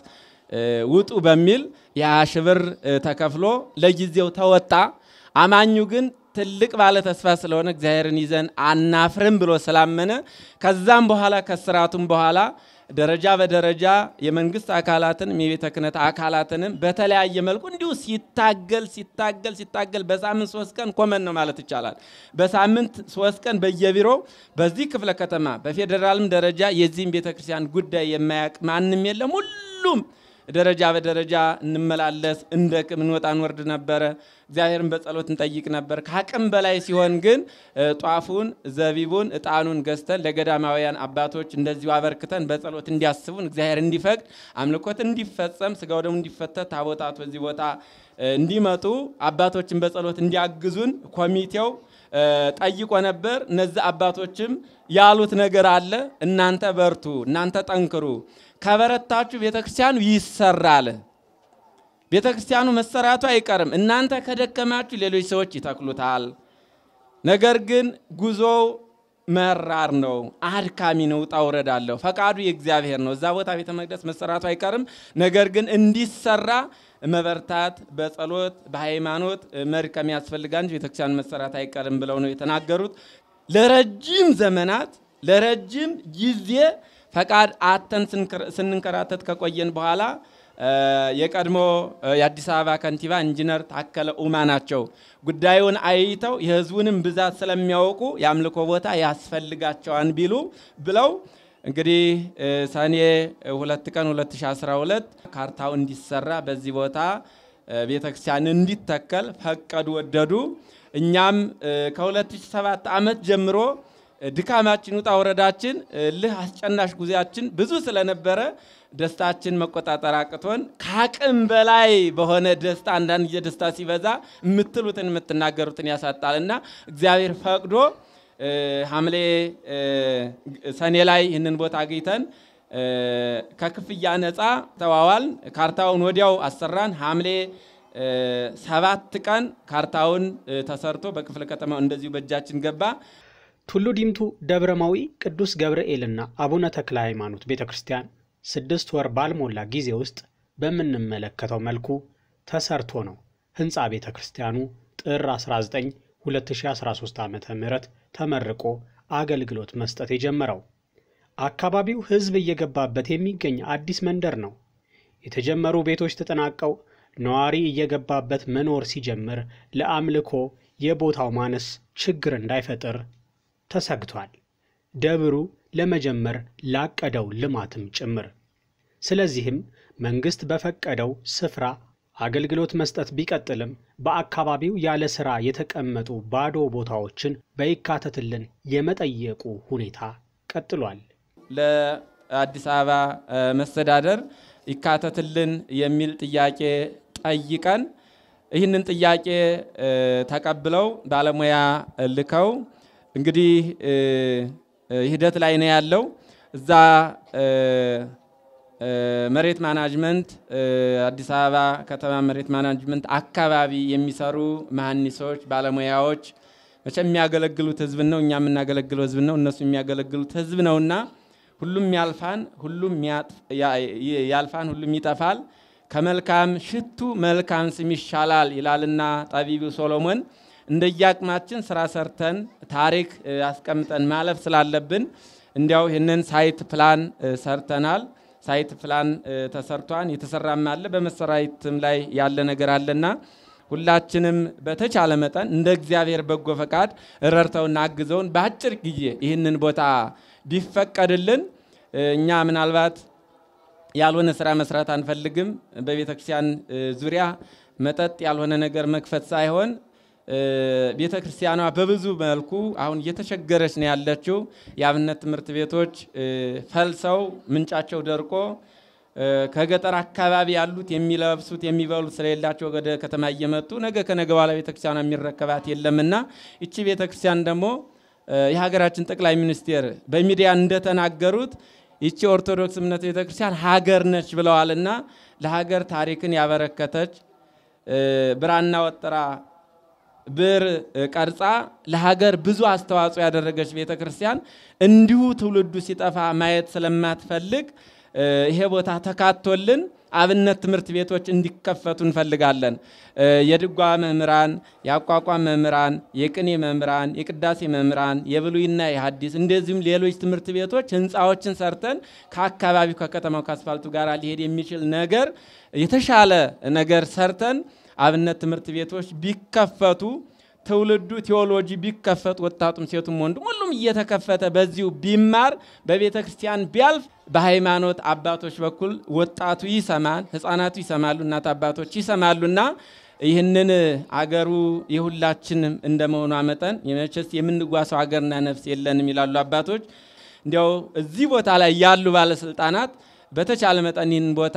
Speaker 7: ውጡ በሚል የሀያ ሺህ ብር ተከፍሎ ለጊዜው ተወጣ። አማኙ ግን ትልቅ ባለ ተስፋ ስለሆነ እግዚአብሔርን ይዘን አናፍርም ብሎ ስላመነ ከዛም በኋላ ከስርዓቱም በኋላ ደረጃ በደረጃ የመንግስት አካላትንም የቤተ ክህነት አካላትንም በተለያየ መልኩ እንዲሁ ሲታገል ሲታገል ሲታገል በሳምንት ሶስት ቀን ኮመን ነው ማለት ይቻላል። በሳምንት ሶስት ቀን በየቢሮው በዚህ ክፍለ ከተማ በፌዴራልም ደረጃ የዚህም ቤተ ክርስቲያን ጉዳይ የማያውቅ ማንም የለም። ሁሉም ደረጃ በደረጃ እንመላለስ እንደ እንወጣ እንወርድ ነበረ። እግዚአብሔርን በጸሎት እንጠይቅ ነበር። ከአቅም በላይ ሲሆን ግን ጧፉን፣ ዘቢቡን፣ እጣኑን ገዝተን ለገዳማውያን አባቶች እንደዚሁ አበርክተን በጸሎት እንዲያስቡን እግዚአብሔር እንዲፈቅድ አምልኮት እንዲፈጸም ስጋው ደግሞ እንዲፈተት ታቦታት በዚህ ቦታ እንዲመጡ አባቶችን በጸሎት እንዲያግዙን ኮሚቴው ጠይቆ ነበር። እነዚህ አባቶችም ያሉት ነገር አለ። እናንተ በርቱ፣ እናንተ ጠንክሩ፣ ከበረታችሁ ቤተ ክርስቲያኑ ይሰራል። ቤተ ክርስቲያኑ መሰራቱ አይቀርም። እናንተ ከደከማችሁ ሌሎች ሰዎች ይተክሉታል። ነገር ግን ጉዞው መራር ነው፣ አድካሚ ነው፣ ውጣ ውረድ አለው። ፈቃዱ የእግዚአብሔር ነው። እዛ ቦታ ቤተ መቅደስ መሰራቱ አይቀርም። ነገር ግን እንዲሰራ መበርታት፣ በጸሎት በሃይማኖት መድከም ያስፈልጋል እንጂ ቤተክርስቲያን መሰራት አይቀርም ብለው ነው የተናገሩት። ለረጅም ዘመናት ለረጅም ጊዜ ፈቃድ አተን ስንንከራተት ከቆየን በኋላ የቀድሞ የአዲስ አበባ ከንቲባ ኢንጂነር ታከለ ኡማ ናቸው። ጉዳዩን አይተው የህዝቡንም ብዛት ስለሚያውቁ የአምልኮ ቦታ ያስፈልጋቸዋን ቢሉ ብለው እንግዲህ ሰኔ ሁለት ቀን 2012 ካርታው እንዲሰራ በዚህ ቦታ ቤተክርስቲያን እንዲተከል ፈቀዱ፣ ወደዱ። እኛም ከ2007 ዓመት ጀምሮ ድካማችን ውጣ ወረዳችን ልህ አስጨናሽ ጉዜያችን ብዙ ስለነበረ ደስታችን መቆጣጠር አቅቶን ከአቅም በላይ በሆነ ደስታ አንዳንድ ጊዜ ደስታ ሲበዛ የምትሉትን የምትናገሩትን ያሳጣል እና እግዚአብሔር ፈቅዶ ሐምሌ ሰኔ ላይ ይህንን ቦታ አግኝተን ከክፍያ ነፃ ተዋዋል። ካርታውን ወዲያው አሰራን። ሐምሌ ሰባት ቀን ካርታውን ተሰርቶ በክፍለ ከተማው እንደዚሁ በእጃችን ገባ።
Speaker 1: ቱሉ ዲምቱ ደብረማዊ ቅዱስ ገብርኤልና አቡነ ተክለ ሃይማኖት ቤተ ክርስቲያን ስድስት ወር ባልሞላ ጊዜ ውስጥ በምንመለከተው መልኩ ተሰርቶ ነው ህንፃ ቤተ ክርስቲያኑ ጥር 19 2013 ዓ ም ተመርቆ አገልግሎት መስጠት የጀመረው። አካባቢው ህዝብ እየገባበት የሚገኝ አዲስ መንደር ነው። የተጀመሩ ቤቶች ተጠናቀው ነዋሪ እየገባበት መኖር ሲጀምር ለአምልኮ የቦታው ማነስ ችግር እንዳይፈጥር ተሰግቷል። ደብሩ ለመጀመር ላቀደው ልማትም ጭምር። ስለዚህም መንግስት በፈቀደው ስፍራ አገልግሎት መስጠት ቢቀጥልም በአካባቢው ያለ ሥራ የተቀመጡ ባዶ ቦታዎችን በይካተትልን የመጠየቁ ሁኔታ ቀጥሏል።
Speaker 7: ለአዲስ አበባ መስተዳደር ይካተትልን የሚል ጥያቄ ጠይቀን ይህንን ጥያቄ ተቀብለው ባለሙያ ልከው እንግዲህ ሂደት ላይ ነው ያለው። እዛ መሬት ማናጅመንት አዲስ አበባ ከተማ መሬት ማናጅመንት አካባቢ የሚሰሩ መሐንዲሶች፣ ባለሙያዎች መቼም የሚያገለግሉት ህዝብ ነው፣ እኛ የምናገለግለው ህዝብ ነው፣ እነሱ የሚያገለግሉት ህዝብ ነውና ሁሉም ያልፋን፣ ሁሉም ያልፋን፣ ሁሉም ይጠፋል። ከመልካም ሽቱ መልካም ስም ይሻላል ይላልና ጠቢቡ ሶሎሞን። እንደየአቅማችን ስራ ሰርተን ታሪክ አስቀምጠን ማለፍ ስላለብን እንዲያው ይህንን ሳይት ፕላን ሰርተናል። ሳይት ፕላን ተሰርቷን የተሰራም አለ በመሰራየትም ላይ ያለ ነገር አለና ሁላችንም በተቻለ መጠን እንደ እግዚአብሔር በጎ ፈቃድ ረድተውና አግዘውን በአጭር ጊዜ ይህንን ቦታ ቢፈቀድልን እኛ ምናልባት ያልሆነ ስራ መስራት አንፈልግም። በቤተ ክርስቲያን ዙሪያ መጠጥ ያልሆነ ነገር መክፈት ሳይሆን ቤተ ክርስቲያኗ በብዙ መልኩ አሁን እየተቸገረች ነው ያለችው። የአብነት ትምህርት ቤቶች ፈልሰው ምንጫቸው ደርቆ ከገጠር አካባቢ ያሉት የሚለብሱት የሚበሉት ስለሌላቸው ወደ ከተማ እየመጡ ነገ ከነገ በኋላ ቤተ ክርስቲያኗ የሚረከባት የለምና ይቺ ቤተ ክርስቲያን ደግሞ የሀገራችን ጠቅላይ ሚኒስቴር በሚዲያ እንደተናገሩት ይቺ ኦርቶዶክስ እምነት ቤተ ክርስቲያን ሀገር ነች ብለዋልና ለሀገር ታሪክን ያበረከተች ብራና ወጥራ ብር ቀርጻ ለሀገር ብዙ አስተዋጽኦ ያደረገች ቤተ ክርስቲያን እንዲሁ ትውልዱ ሲጠፋ ማየት ስለማትፈልግ ይሄ ቦታ ተካቶልን አብነት ትምህርት ቤቶች እንዲከፈቱ እንፈልጋለን። የድጓ መምህራን፣ የአቋቋም መምህራን፣ የቅኔ መምህራን፣ የቅዳሴ መምህራን፣ የብሉይና የሐዲስ እንደዚሁም ሌሎች ትምህርት ቤቶች ህንፃዎችን ሰርተን ከአካባቢው ከከተማው ከአስፋልቱ ጋር ሊሄድ የሚችል ነገር የተሻለ ነገር ሰርተን አብነት ትምህርት ቤቶች ቢከፈቱ ትውልዱ ቴዎሎጂ ቢከፈት ወጣቱም ሴቱም ወንዱም ሁሉም እየተከፈተ በዚሁ ቢማር በቤተ ክርስቲያን ቢያልፍ በሃይማኖት አባቶች በኩል ወጣቱ ይሰማል፣ ህፃናቱ ይሰማሉ፣ እናት አባቶች ይሰማሉና ይህንን አገሩ የሁላችንም እንደመሆኗ መጠን የመቼስ የምንጓሰው አገርና ነፍስ የለንም ይላሉ አባቶች። እንዲያው እዚህ ቦታ ላይ ያሉ ባለስልጣናት በተቻለ መጠን ይህን ቦታ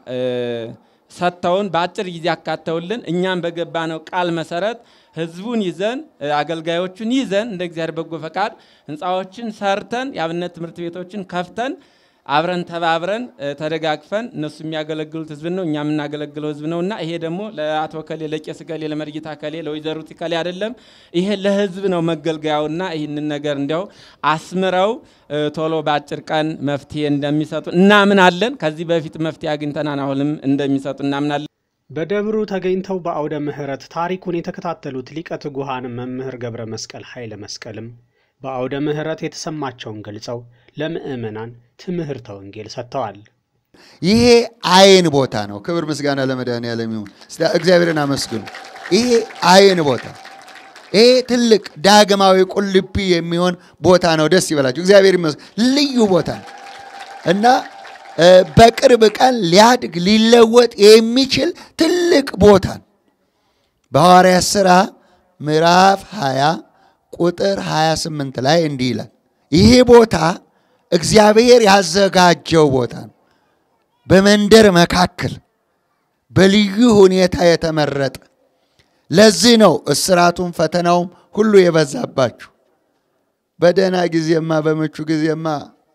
Speaker 7: ሰጥተውን በአጭር ጊዜ አካተውልን እኛም በገባነው ቃል መሰረት ህዝቡን ይዘን አገልጋዮቹን ይዘን እንደ እግዚአብሔር በጎ ፈቃድ ህንፃዎችን ሰርተን የአብነት ትምህርት ቤቶችን ከፍተን አብረን ተባብረን ተደጋግፈን እነሱ የሚያገለግሉት ህዝብ ነው፣ እኛ የምናገለግለው ህዝብ ነው እና ይሄ ደግሞ ለአቶ ከሌ፣ ለቄስ ከሌ፣ ለመርጌታ ከሌ፣ ለወይዘሪት ከሌ አይደለም። ይሄ ለህዝብ ነው መገልገያውና ይህንን ነገር እንዲያው አስምረው ቶሎ በአጭር ቀን መፍትሄ እንደሚሰጡ እናምናለን። ከዚህ በፊት መፍትሄ አግኝተናል፣ አሁንም እንደሚሰጡ እናምናለን።
Speaker 1: በደብሩ ተገኝተው በአውደ ምሕረት ታሪኩን የተከታተሉት ሊቀ ትጉሃን መምህር ገብረ መስቀል ኃይለ መስቀልም በአውደ ምሕረት የተሰማቸውን ገልጸው ለምእመናን ትምህርተ ወንጌል ሰጥተዋል።
Speaker 2: ይሄ አይን ቦታ ነው። ክብር ምስጋና ለመድኃኔዓለም ይሁን። እስቲ እግዚአብሔርን አመስግኑ። ይሄ አይን ቦታ ይሄ ትልቅ ዳግማዊ ቁልቢ የሚሆን ቦታ ነው። ደስ ይበላችሁ። እግዚአብሔር ይመስገን። ልዩ ቦታ ነው እና በቅርብ ቀን ሊያድግ ሊለወጥ የሚችል ትልቅ ቦታ ነው። በሐዋርያት ሥራ ምዕራፍ 20 ቁጥር 28 ላይ እንዲህ ይላል፣ ይሄ ቦታ እግዚአብሔር ያዘጋጀው ቦታ ነው። በመንደር መካከል በልዩ ሁኔታ የተመረጠ ለዚህ ነው እስራቱም ፈተናውም ሁሉ የበዛባችሁ። በደህና ጊዜማ በምቹ ጊዜማ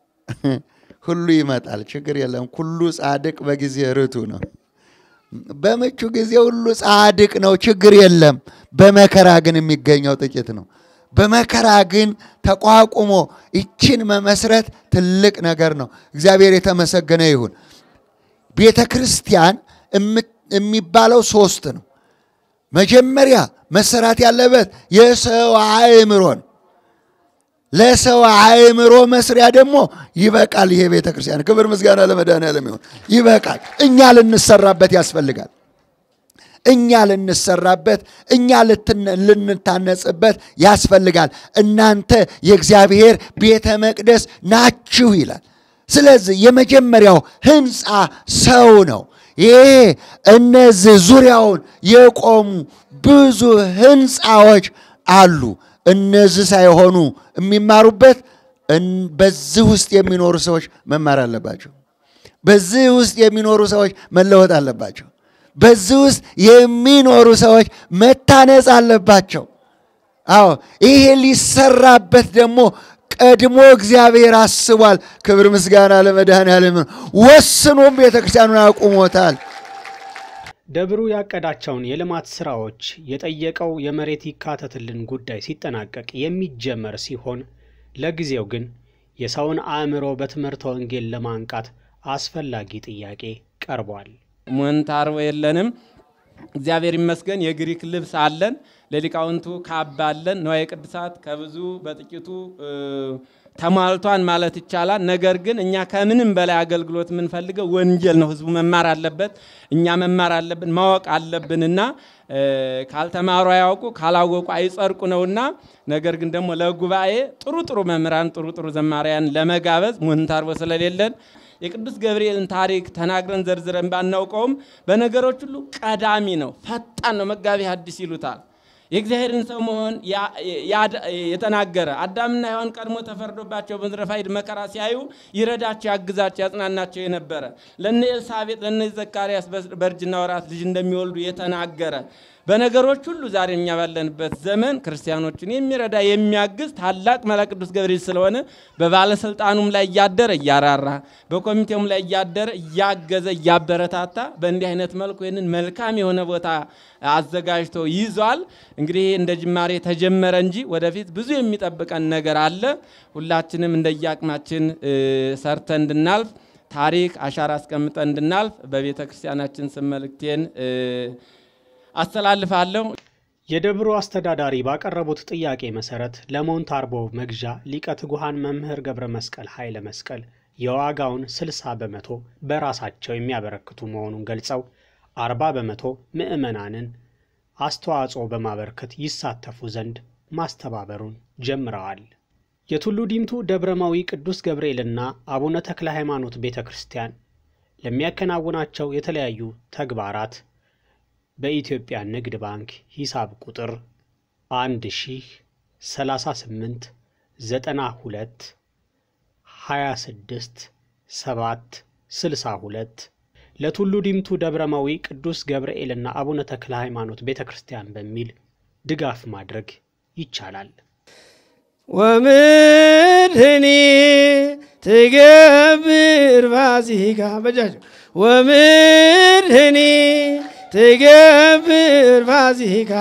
Speaker 2: ሁሉ ይመጣል፣ ችግር የለም። ሁሉ ጻድቅ በጊዜ ርቱ ነው። በምቹ ጊዜ ሁሉ ጻድቅ ነው፣ ችግር የለም። በመከራ ግን የሚገኘው ጥቂት ነው። በመከራ ግን ተቋቁሞ ይችን መመስረት ትልቅ ነገር ነው። እግዚአብሔር የተመሰገነ ይሁን። ቤተ ክርስቲያን የሚባለው ሶስት ነው። መጀመሪያ መሰራት ያለበት የሰው አእምሮ ነው። ለሰው አእምሮ መስሪያ ደግሞ ይበቃል። ይሄ ቤተ ክርስቲያን ክብር ምስጋና ለመድኃኔዓለም ይሁን። ይበቃል። እኛ ልንሰራበት ያስፈልጋል። እኛ ልንሰራበት፣ እኛ ልንታነጽበት ያስፈልጋል። እናንተ የእግዚአብሔር ቤተ መቅደስ ናችሁ ይላል። ስለዚህ የመጀመሪያው ህንፃ ሰው ነው። ይሄ እነዚህ ዙሪያውን የቆሙ ብዙ ህንፃዎች አሉ። እነዚህ ሳይሆኑ የሚማሩበት በዚህ ውስጥ የሚኖሩ ሰዎች መማር አለባቸው። በዚህ ውስጥ የሚኖሩ ሰዎች መለወጥ አለባቸው። በዚህ ውስጥ የሚኖሩ ሰዎች መታነጽ አለባቸው። አዎ ይሄ ሊሰራበት ደግሞ ቀድሞ እግዚአብሔር አስቧል። ክብር ምስጋና ለመድኃኔዓለም። ወስኖም ቤተክርስቲያኑን አቁሞታል።
Speaker 1: ደብሩ ያቀዳቸውን የልማት ስራዎች የጠየቀው የመሬት ይካተትልን ጉዳይ ሲጠናቀቅ የሚጀመር ሲሆን ለጊዜው ግን የሰውን አእምሮ በትምህርተ ወንጌል ለማንቃት አስፈላጊ ጥያቄ ቀርቧል።
Speaker 7: ሞንታርቦ የለንም። እግዚአብሔር ይመስገን የግሪክ ልብስ አለን። ለሊቃውንቱ ካባ አለን። ንዋየ ቅድሳት ከብዙ በጥቂቱ ተሟልቷን ማለት ይቻላል። ነገር ግን እኛ ከምንም በላይ አገልግሎት የምንፈልገው ወንጌል ነው። ህዝቡ መማር አለበት፣ እኛ መማር አለብን፣ ማወቅ አለብንና ካልተማሩ አያውቁ ካላወቁ አይጸድቁ ነውና፣ ነገር ግን ደግሞ ለጉባኤ ጥሩ ጥሩ መምህራን ጥሩ ጥሩ ዘማሪያን ለመጋበዝ ሞንታርቦ ስለሌለን የቅዱስ ገብርኤልን ታሪክ ተናግረን ዘርዝረን ባናውቀውም በነገሮች ሁሉ ቀዳሚ ነው፣ ፈጣን ነው። መጋቢ ሐዲስ ይሉታል። የእግዚአብሔርን ሰው መሆን የተናገረ አዳምና ሔዋን ቀድሞ ተፈርዶባቸው በምድረ ፋይድ መከራ ሲያዩ ይረዳቸው፣ ያግዛቸው፣ ያጽናናቸው የነበረ ለነ ኤልሳቤጥ ለነ ዘካርያስ በእርጅና ወራት ልጅ እንደሚወልዱ የተናገረ በነገሮች ሁሉ ዛሬ እኛ ባለንበት ዘመን ክርስቲያኖችን የሚረዳ የሚያግዝ ታላቅ መልአክ ቅዱስ ገብርኤል ስለሆነ በባለስልጣኑም ላይ እያደረ እያራራ በኮሚቴውም ላይ እያደረ እያገዘ እያበረታታ በእንዲህ አይነት መልኩ ይህንን መልካም የሆነ ቦታ አዘጋጅቶ ይዟል። እንግዲህ እንደ ጅማሬ ተጀመረ እንጂ ወደፊት ብዙ የሚጠብቀን ነገር አለ። ሁላችንም እንደየአቅማችን ሰርተን እንድናልፍ ታሪክ አሻራ አስቀምጠን እንድናልፍ በቤተ ክርስቲያናችን ስም መልእክቴን አስተላልፋለሁ።
Speaker 1: የደብሩ አስተዳዳሪ ባቀረቡት ጥያቄ መሰረት ለሞንታርቦ መግዣ ሊቀ ትጉሃን መምህር ገብረ መስቀል ኃይለ መስቀል የዋጋውን 60 በመቶ በራሳቸው የሚያበረክቱ መሆኑን ገልጸው 40 በመቶ ምዕመናንን አስተዋጽኦ በማበርከት ይሳተፉ ዘንድ ማስተባበሩን ጀምረዋል። የቱሉ ዲምቱ ደብረማዊ ቅዱስ ገብርኤልና አቡነ ተክለ ሃይማኖት ቤተ ክርስቲያን ለሚያከናውናቸው የተለያዩ ተግባራት በኢትዮጵያ ንግድ ባንክ ሂሳብ ቁጥር 1 ሺህ 38 92 26 7 62 ለቱሉ ዲምቱ ደብረማዊ ቅዱስ ገብርኤልና አቡነ ተክለ ሃይማኖት ቤተ ክርስቲያን በሚል ድጋፍ ማድረግ ይቻላል።
Speaker 9: ወምድህኒ ትገብር ፋሲካ በጃጅ ወምድህኒ ትገብር ፋሲካ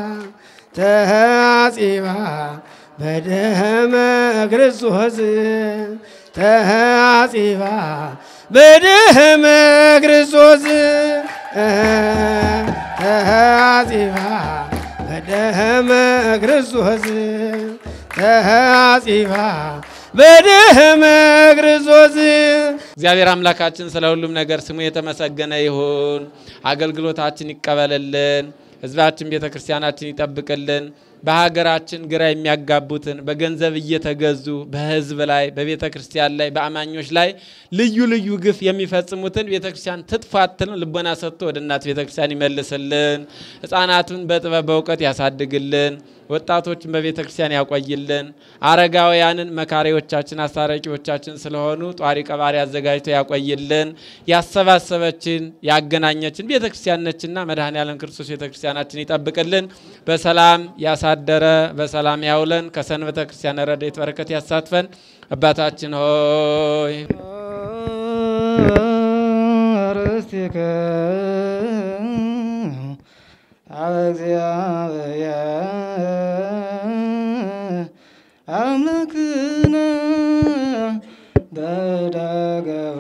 Speaker 9: ተሐጺባ በደመ ክርስቶስ ተሐጺባ በደመ ክርስቶስ ተሐጺባ በደመ ክርስቶስ ተሐጺባ በደመ ክርስቶስ
Speaker 7: እግዚአብሔር አምላካችን ስለ ሁሉም ነገር ስሙ የተመሰገነ ይሁን። አገልግሎታችን ይቀበልልን። ሕዝባችን ቤተ ክርስቲያናችን ይጠብቅልን። በሀገራችን ግራ የሚያጋቡትን በገንዘብ እየተገዙ በሕዝብ ላይ በቤተ ክርስቲያን ላይ በአማኞች ላይ ልዩ ልዩ ግፍ የሚፈጽሙትን ቤተ ክርስቲያን ትጥፋትን ልቦና ሰጥቶ ወደ እናት ቤተ ክርስቲያን ይመልስልን። ሕፃናቱን በጥበብ በእውቀት ያሳድግልን። ወጣቶችን በቤተ ክርስቲያን ያቆይልን። አረጋውያንን መካሪዎቻችን፣ አስታራቂዎቻችን ስለሆኑ ጧሪ ቀባሪ አዘጋጅቶ ያቆይልን። ያሰባሰበችን ያገናኘችን ቤተ ክርስቲያን ነችና መድኃኔ ዓለም ክርስቶስ ቤተ ክርስቲያናችን ይጠብቅልን። በሰላም ያሳደረ በሰላም ያውለን። ከሰንበተ ክርስቲያን ረድኤት በረከት ያሳትፈን። አባታችን ሆይ
Speaker 10: ርስትከ አበ እግዚአብሔር አምላክነ በዳገብሩ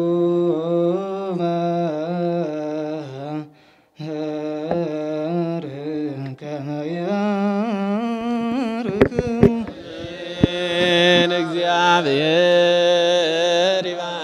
Speaker 10: መህር ከመ ያርክሙ
Speaker 7: እግዚአብሔር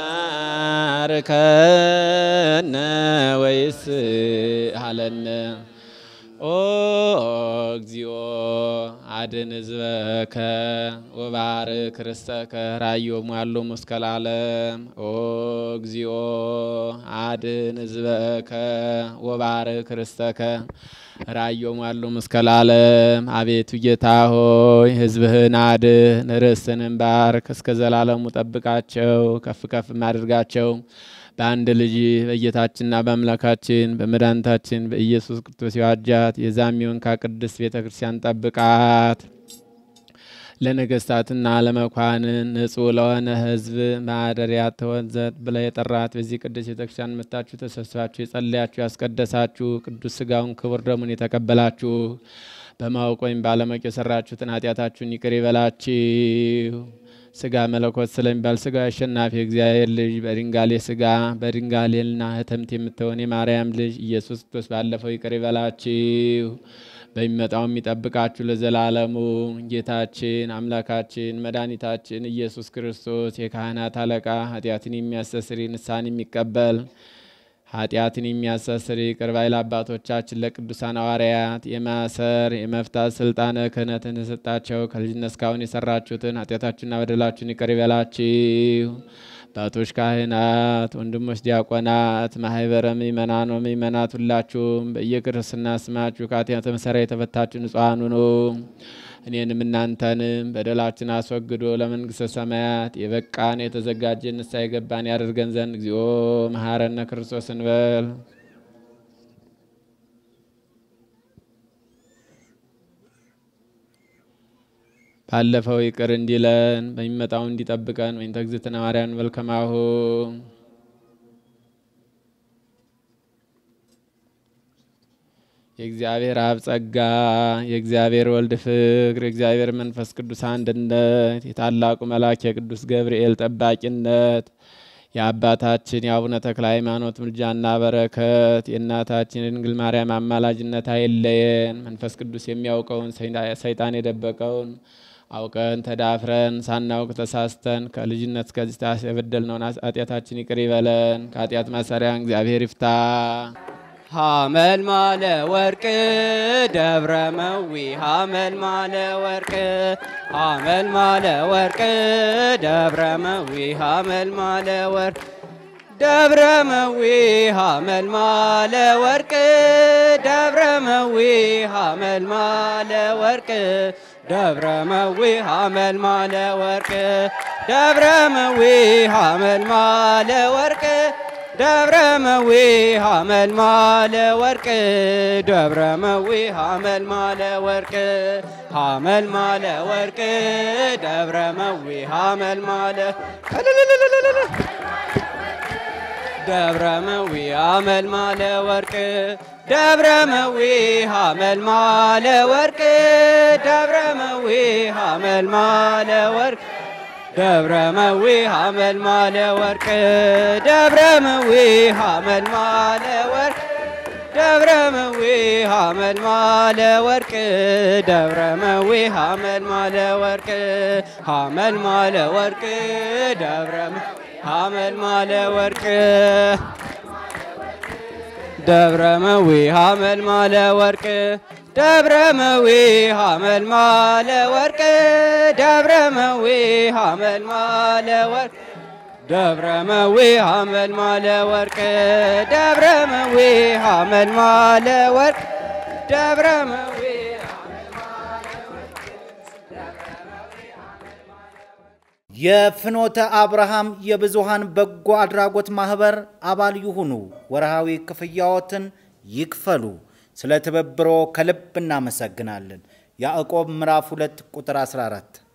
Speaker 7: ይባርከነ ወይስ አለነ ኦ እግዚኦ አድን ህዝበከ ወባርክ ርስተከ ራዮም ያሉ እስከ ለዓለም ኦ እግዚኦ አድን ህዝበከ ወባርክ ርስተከ ራዮም ያሉ እስከ ለዓለም። አቤቱ ጌታ ሆይ ህዝብህን አድን፣ ርስትህንም ባርክ፣ እስከ ዘላለሙ ጠብቃቸው፣ ከፍ ከፍ አድርጋቸው። በአንድ ልጅ በጌታችንና በአምላካችን በመድኃኒታችን በኢየሱስ ክርስቶስ የዋጃት የዛሚውን ከቅድስት ቤተ ክርስቲያን ጠብቃት። ለነገስታትና ለመኳንን ንጹሕ ለሆነ ህዝብ ማደሪያ ትሆን ዘንድ ብለህ የጠራት በዚህ ቅዱስ ቤተክርስቲያን መጥታችሁ ተሰብስባችሁ የጸለያችሁ ያስቀደሳችሁ ቅዱስ ስጋውን ክቡር ደሙን የተቀበላችሁ በማወቅ ወይም ባለማወቅ የሰራችሁትን ኃጢአታችሁን ይቅር ይበላችሁ። ስጋ መለኮት ስለሚባል ስጋ አሸናፊ እግዚአብሔር ልጅ በድንጋሌ ስጋ በድንጋሌና ህተምት የምትሆን የማርያም ልጅ ኢየሱስ ክርስቶስ ባለፈው ይቅር ይበላችሁ በሚመጣው የሚጠብቃችሁ ለዘላለሙ። ጌታችን አምላካችን መድኃኒታችን ኢየሱስ ክርስቶስ የካህናት አለቃ ኃጢአትን የሚያስተስሪ ንስሐን የሚቀበል ኃጢአትን የሚያስተስር ይቅር ባይ ለአባቶቻችን ለቅዱሳን ሐዋርያት የማሰር የመፍታት ስልጣነ ክህነትን የሰጣቸው ከልጅነት እስካሁን የሰራችሁትን ኃጢአታችሁና በደላችሁን ይቅር ይበላችሁ። አባቶች ካህናት፣ ወንድሞች ዲያቆናት፣ ማህበረ ምእመናን ወምእመናት ሁላችሁም በየክርስትና ስማችሁ ከኃጢአት መሰሪያ የተፈታችሁ ንጹሐን ሁኑ። እኔንም እናንተንም በደላችን አስወግዶ ለመንግሥተ ሰማያት የበቃን የተዘጋጀን ንስሐ የገባን ያደርገን ዘንድ እግዚኦ መሐረነ ክርስቶስ እንበል። ባለፈው ይቅር እንዲለን በሚመጣው እንዲጠብቀን ወይም ተግዝእትነ ማርያም እንበል ከማሁ የእግዚአብሔር አብ ጸጋ የእግዚአብሔር ወልድ ፍቅር የእግዚአብሔር መንፈስ ቅዱስ አንድነት የታላቁ መልአክ የቅዱስ ገብርኤል ጠባቂነት የአባታችን የአቡነ ተክለ ሃይማኖት ምልጃና በረከት የእናታችን የድንግል ማርያም አማላጅነት አይለየን። መንፈስ ቅዱስ የሚያውቀውን ሰይጣን የደበቀውን አውቀን ተዳፍረን ሳናውቅ ተሳስተን ከልጅነት እስከዚህ ሰዓት የበደልነውን ኃጢአታችን ይቅር ይበለን። ከኃጢአት ማሰሪያን እግዚአብሔር ይፍታ።
Speaker 10: ሐመልማለ ወርቅ ደብረ መዊ ሐመልማለ ወርቅ ሐመልማለ ወርቅ ደብረ መዊ ሐመልማለ ወርቅ ደብረ መዊ ሐመልማለ ወርቅ ደብረ መዊ ሐመልማለ ወርቅ ደብረ መዊ ሐመልማለ ወርቅ ደብረ መዊ ሐመልማለ ወርቅ ደብረ መዊ ሐመልማለ ወርቅ ደብረ መዊ ሐመልማለ ወርቅ ሐመልማለ ወርቅ ደብረ መዊ ሐመልማለ ደብረ መዊ ሐመልማለ ወርቅ ደብረ መዊ ሐመልማለ ወርቅ ደብረ መዊ ሐመልማለ ወርቅ ደብረ መዊ ሐመልማለ ወርቅ ደብረ መዊ ሐመልማለ ወርቅ ደብረ መዊ ሐመልማለ ወርቅ ደብረ መዊ ሐመልማለ ወርቅ ሐመልማለ ወርቅ ደብረ ሐመልማለ ወርቅ ደብረ መዊ ሐመልማለ ወርቅ ደብረ መዊ ሐመልማለ ወርቅ ደብረ መዊ ሐመልማለ ወርቅ ደብረ መዊ ሐመልማለ ወርቅ ደብረ መዊ ሐመልማለ ወርቅ ደብረ መዊ
Speaker 11: የፍኖተ አብርሃም የብዙሃን በጎ አድራጎት ማህበር አባል ይሁኑ። ወርሃዊ ክፍያዎትን ይክፈሉ። ስለ ትብብሮ ከልብ እናመሰግናለን። ያዕቆብ ምዕራፍ 2 ቁጥር 14